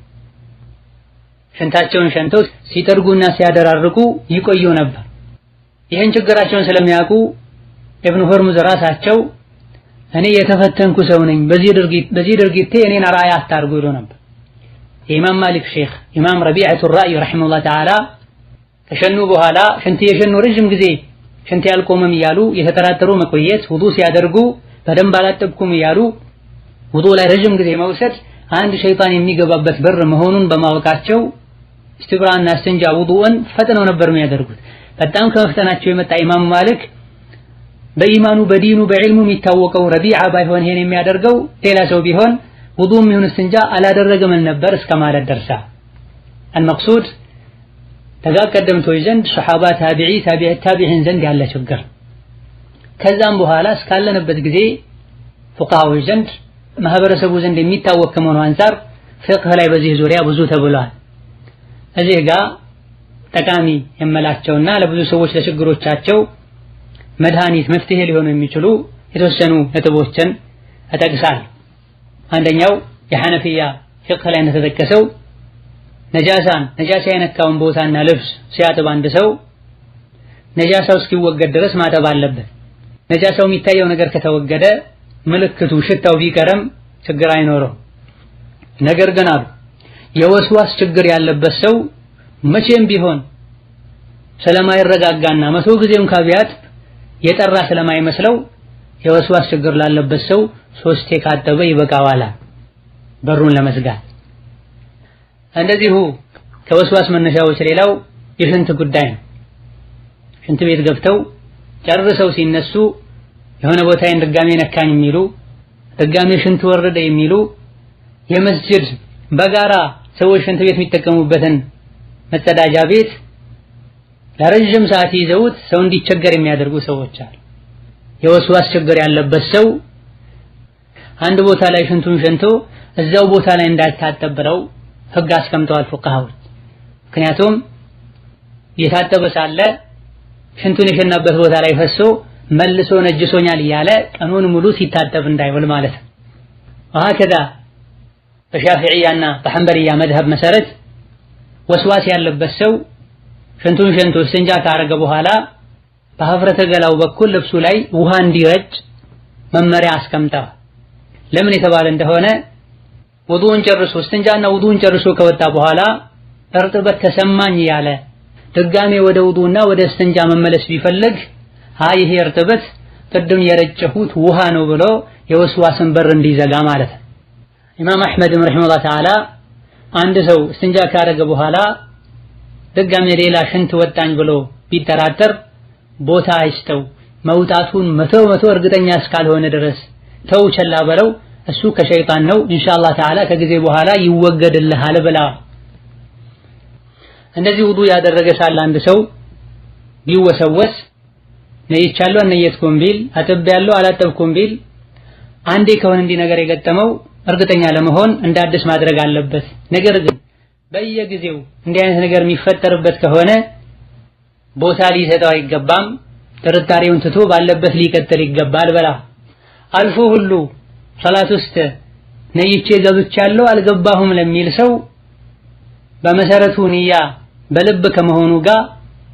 ሽንታቸውን ሸንተው ሲጠርጉና ሲያደራርቁ ይቆዩ ነበር። ይህን ችግራቸውን ስለሚያውቁ ኢብኑ ሆርሙዝ ራሳቸው እኔ የተፈተንኩ ሰው ነኝ፣ በዚህ ድርጊት በዚህ ድርጊቴ እኔን አርአያ አታርጉ ይሉ ነበር። የኢማም ማሊክ ሼኽ ኢማም ረቢዐቱ ራእይ ረሒመሁላህ ተዓላ ከሸኑ በኋላ ሽንት የሸኑ ረዥም ጊዜ ሽንት ያልቆመም እያሉ የተጠራጠሩ መቆየት፣ ውዱ ሲያደርጉ በደንብ አላጠብኩም እያሉ ውዱ ላይ ረዥም ጊዜ መውሰድ አንድ ሸይጣን የሚገባበት በር መሆኑን በማወቃቸው እስትብራና እስትንጃ ውዱእን ፈጥነው ነበር የሚያደርጉት። በጣም ከመፍጠናቸው የመጣ ኢማም ማሊክ በኢማኑ በዲኑ በዕልሙ የሚታወቀው ረቢዓ ባይሆን ይሄን የሚያደርገው ሌላ ሰው ቢሆን ውዱም ይሁን እስትንጃ አላደረገም ነበር እስከ ማለት ደርሳ አልመቅሱድ ተጋ ቀደምቶች ዘንድ ሰሓባ፣ ታቢዒ፣ ታቢዕ ታቢዒን ዘንድ ያለ ችግር ከዛም በኋላ እስካለንበት ጊዜ ፉቃሃዎች ዘንድ ማህበረሰቡ ዘንድ የሚታወቅ ከመሆኑ አንፃር ፍቅህ ላይ በዚህ ዙሪያ ብዙ ተብሏል። እዚህ ጋር ጠቃሚ የመላቸውና ለብዙ ሰዎች ለችግሮቻቸው መድኃኒት መፍትሄ ሊሆኑ የሚችሉ የተወሰኑ ነጥቦችን እጠቅሳል። አንደኛው የሐነፊያ ፍቅህ ላይ እንደተጠቀሰው ነጃሳን ነጃሳ የነካውን ቦታና ልብስ ሲያጥብ አንድ ሰው ነጃሳው እስኪወገድ ድረስ ማጠብ አለበት። ነጃሳው የሚታየው ነገር ከተወገደ ምልክቱ ሽታው ቢቀርም ችግር አይኖረው። ነገር ግን አሉ የወስዋስ ችግር ያለበት ሰው መቼም ቢሆን ስለማይረጋጋና መቶ ጊዜ እንኳ ቢያጥብ የጠራ ስለማይመስለው የወስዋስ ችግር ላለበት ሰው ሶስቴ ካጠበ ይበቃዋል በሩን ለመዝጋት። እንደዚሁ ከወስዋስ መነሻዎች ሌላው የሽንት ጉዳይ ነው። ሽንት ቤት ገብተው ጨርሰው ሲነሱ የሆነ ቦታዬን ድጋሜ ነካኝ የሚሉ ድጋሜ ሽንት ወረደ የሚሉ የመስጅድ በጋራ ሰዎች ሽንት ቤት የሚጠቀሙበትን መጸዳጃ ቤት ለረጅም ሰዓት ይዘውት ሰው እንዲቸገር የሚያደርጉ ሰዎች አሉ። የወስዋስ ችግር ያለበት ሰው አንድ ቦታ ላይ ሽንቱን ሸንቶ እዛው ቦታ ላይ እንዳይታጠብ ብለው ሕግ አስቀምጠዋል ፉቃሃዎች። ምክንያቱም እየታጠበ ሳለ ሽንቱን የሸናበት ቦታ ላይ ፈሶ መልሶ ነጅሶኛል እያለ ቀኑን ሙሉ ሲታጠብ እንዳይውል ማለት ነው። ወሀከዛ በሻፊዕያና በሐንበልያ መድሀብ መሰረት ወስዋስ ያለበት ሰው ሽንቱን ሸንቶ እስትንጃ ካረገ በኋላ በሀፍረተ ገላው በኩል ልብሱ ላይ ውሃ እንዲረጭ መመሪያ አስቀምጠዋል። ለምን የተባለ እንደሆነ ውዱን ጨርሶ እስትንጃና ውዱን ጨርሶ ከወጣ በኋላ እርጥበት ተሰማኝ እያለ ድጋሜ ወደ ውዱና ወደ እስትንጃ መመለስ ቢፈልግ አይ ይሄ እርጥበት ቅድም የረጨሁት ውሃ ነው ብሎ የወስዋስን በር እንዲዘጋ ማለት ነው። ኢማም አሕመድም ረሒመሁላህ ተዓላ አንድ ሰው እስትንጃ ካረገ በኋላ ድጋሜ ሌላ ሽንት ወጣኝ ብሎ ቢጠራጠር ቦታ አይስጠው፣ መውጣቱን መቶ መቶ እርግጠኛ እስካልሆነ ድረስ ተው ቸላ በለው፣ እሱ ከሸይጣን ነው ኢንሻአላህ ተዓላ ከጊዜ በኋላ ይወገድልሃል ብላ። እንደዚህ ውዱ ያደረገ ሳለ አንድ ሰው ቢወሰወስ ነይቻለሁ አልነየትኩም ቢል አጥቤያለሁ አላጠብኩም ቢል አንዴ ከሆነ እንዲህ ነገር የገጠመው እርግጠኛ ለመሆን እንደ አዲስ ማድረግ አለበት። ነገር ግን በየጊዜው እንዲህ አይነት ነገር የሚፈጠርበት ከሆነ ቦታ ሊሰጠው አይገባም። ጥርጣሬውን ትቶ ባለበት ሊቀጥል ይገባል። በላ አልፎ ሁሉ ሰላት ውስጥ ነይቼ ገብቻለሁ አልገባሁም ለሚል ሰው በመሰረቱ ንያ በልብ ከመሆኑ ጋር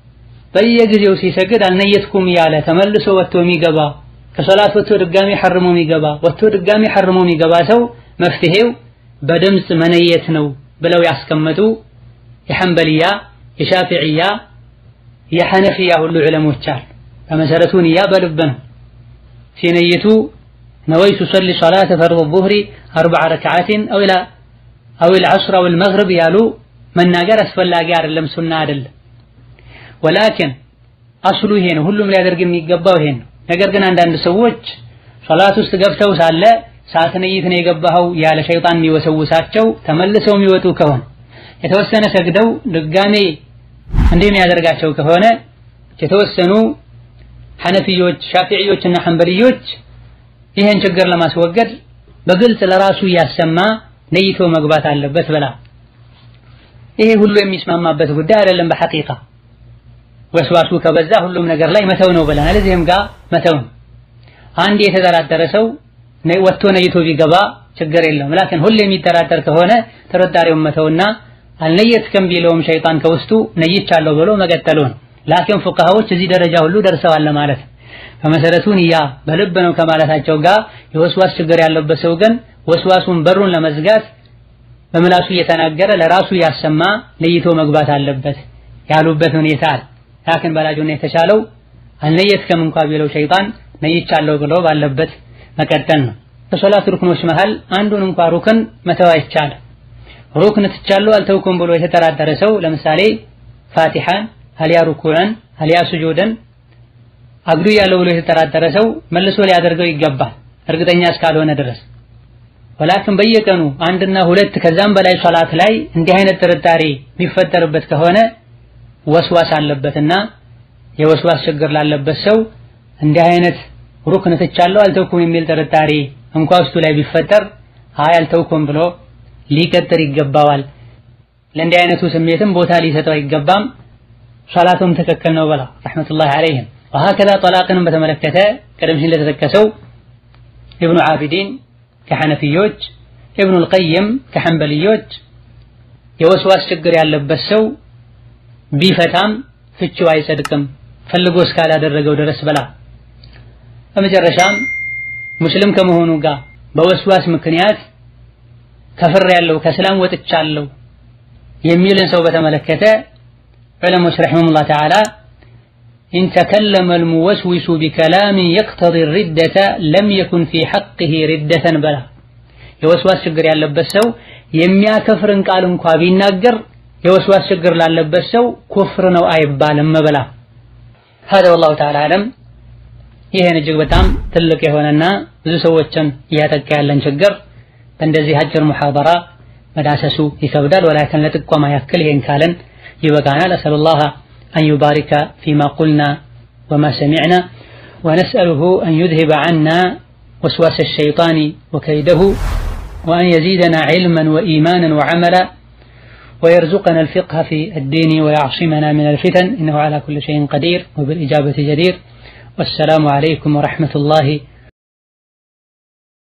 በየጊዜው ሲሰግድ አልነየትኩም እያለ ተመልሶ ወጥቶ የሚገባ ከሶላት ወጥቶ ድጋሚ ሐርሞ የሚገባ ወጥቶ ድጋሚ ሐርሞ የሚገባ ሰው መፍትሄው በድምፅ መነየት ነው ብለው ያስቀመጡ የሐንበልያ የሻፊዕያ የሐነፊያ ሁሉ ዑለሞች አሉ። በመሰረቱ ንያ በልብ ነው። ሲነይቱ ነወይቱ ሰሊ ሶላተ ፈርድ ዙህሪ አርበዓ ረክዓትን አው ልዐስር አው ልመግሪብ ያሉ መናገር አስፈላጊ አይደለም፣ ሱና አይደለም። ወላኪን አስሉ ይሄ ነው። ሁሉም ሊያደርግ የሚገባው ይሄን ነው። ነገር ግን አንዳንድ ሰዎች ሶላት ውስጥ ገብተው ሳለ ሳትነይት ነው የገባኸው ያለ ሸይጣን የሚወሰውሳቸው ተመልሰው የሚወጡ ከሆነ የተወሰነ ሰግደው ድጋሜ እንዲህ የሚያደርጋቸው ከሆነ የተወሰኑ ሐነፊዮች፣ ሻፊዕዮች እና ሐንበልዮች ይህን ችግር ለማስወገድ በግልጽ ለራሱ እያሰማ ነይቶ መግባት አለበት ብላ ይሄ ሁሉ የሚስማማበት ጉዳይ አይደለም። በሐቂቃ ወስዋሱ ከበዛ ሁሉም ነገር ላይ መተው ነው ብለናል። እዚህም ጋር መተው ነው። አንድ የተጠራጠረ ሰው ወጥቶ ነይቶ ቢገባ ችግር የለውም። ላኪን ሁሉ የሚጠራጠር ከሆነ ጥርጣሬውን መተውና አልነየትከም ቢለውም ሸይጣን ከውስጡ ነይቻለሁ ብሎ መቀጠሉ ነው። ላኪን ፉቃሃዎች እዚህ ደረጃ ሁሉ ደርሰዋል ማለት በመሰረቱ ንያ በልብ ነው ከማለታቸው ጋር የወስዋስ ችግር ያለበት ሰው ግን ወስዋሱን በሩን ለመዝጋት በምላሱ እየተናገረ ለራሱ ያሰማ ነይቶ መግባት አለበት ያሉበት ሁኔታ አለ። ላኪን በላጁና የተቻለው አልነየትከም እንኳ ቢለው ሸይጣን ነይቻለሁ ብሎ ባለበት መቀጠል ነው። ከሶላት ሩክኖች መሃል አንዱን እንኳ ሩክን መተው አይቻልም። ሩክን ትቻለሁ አልተውኩም ብሎ የተጠራጠረ ሰው ለምሳሌ ፋቲሓን አልያ ሩኩዕን አልያ ስጁድን አግዱ ያለው ብሎ የተጠራጠረ ሰው መልሶ ሊያደርገው ይገባል እርግጠኛ እስካልሆነ ድረስ። ወላክን በየቀኑ አንድና ሁለት ከዛም በላይ ሶላት ላይ እንዲህ አይነት ጥርጣሬ የሚፈጠርበት ከሆነ ወስዋስ አለበትና የወስዋስ ችግር ላለበት ሰው እንዲህ አይነት ሩክን ትቻለሁ አልተውኩም የሚል ጥርጣሬ እንኳ ውስጡ ላይ ቢፈጠር አይ አልተውኩም ብሎ ሊቀጥር ይገባዋል። ለእንዲህ አይነቱ ስሜትም ቦታ ሊሰጠው አይገባም። ሶላቱም ትክክል ነው ብላ ረሕመቱላሂ ዐለይሂም። ወሀከዛ ጠላቅንም በተመለከተ ቀደም ሲል ለተጠቀሰው ኢብኑ ዓቢዲን ከሐነፊዮች፣ ኢብኑል ቀይም ከሐንበልዮች የወስዋስ ችግር ያለበት ሰው ቢፈታም ፍቺው አይጸድቅም ፈልጎ እስካላደረገው ድረስ ብላ በመጨረሻም ሙስሊም ከመሆኑ ጋር በወስዋስ ምክንያት ከፍር ያለው ከእስላም ወጥቻለሁ የሚልን ሰው በተመለከተ ዑለሞች ረሒመሁሙላህ ተዓላ ኢን ተከለመ አልሙወስዊሱ ቢከላሚን የቅተዲ ሪደተ ለም የኩን ፊ ሐቅህ ሪደተን በላ የወስዋስ ችግር ያለበት ሰው የሚያከፍርን ቃል እንኳ ቢናገር የወስዋስ ችግር ላለበት ሰው ኩፍር ነው አይባልም በላ هذا والله تعالى أعلم ይህን እጅግ በጣም ትልቅ የሆነና ብዙ ሰዎችን እያጠቃ ያለን ችግር በእንደዚህ አጭር ሙሐደራ መዳሰሱ ይከብዳል። ወላኪን ለጥቆማ ያክል ይሄን ካለን ይበቃናል። አሰሉላህ አን ዩባሪከ ፊማ ቁልና ወማ ሰሚዕና ወነስአሉሁ አን ዩድሂበ ዐና ወስዋሰ ሸይጣን ወከይደሁ ወአን የዚደና ዒልመን ወኢማናን ወዐመላ ويرزقنا الفقه في الدين ويعصمنا من الفتن إنه على كل شيء قدير وبالإجابة جدير والسلام عليكم ورحمة الله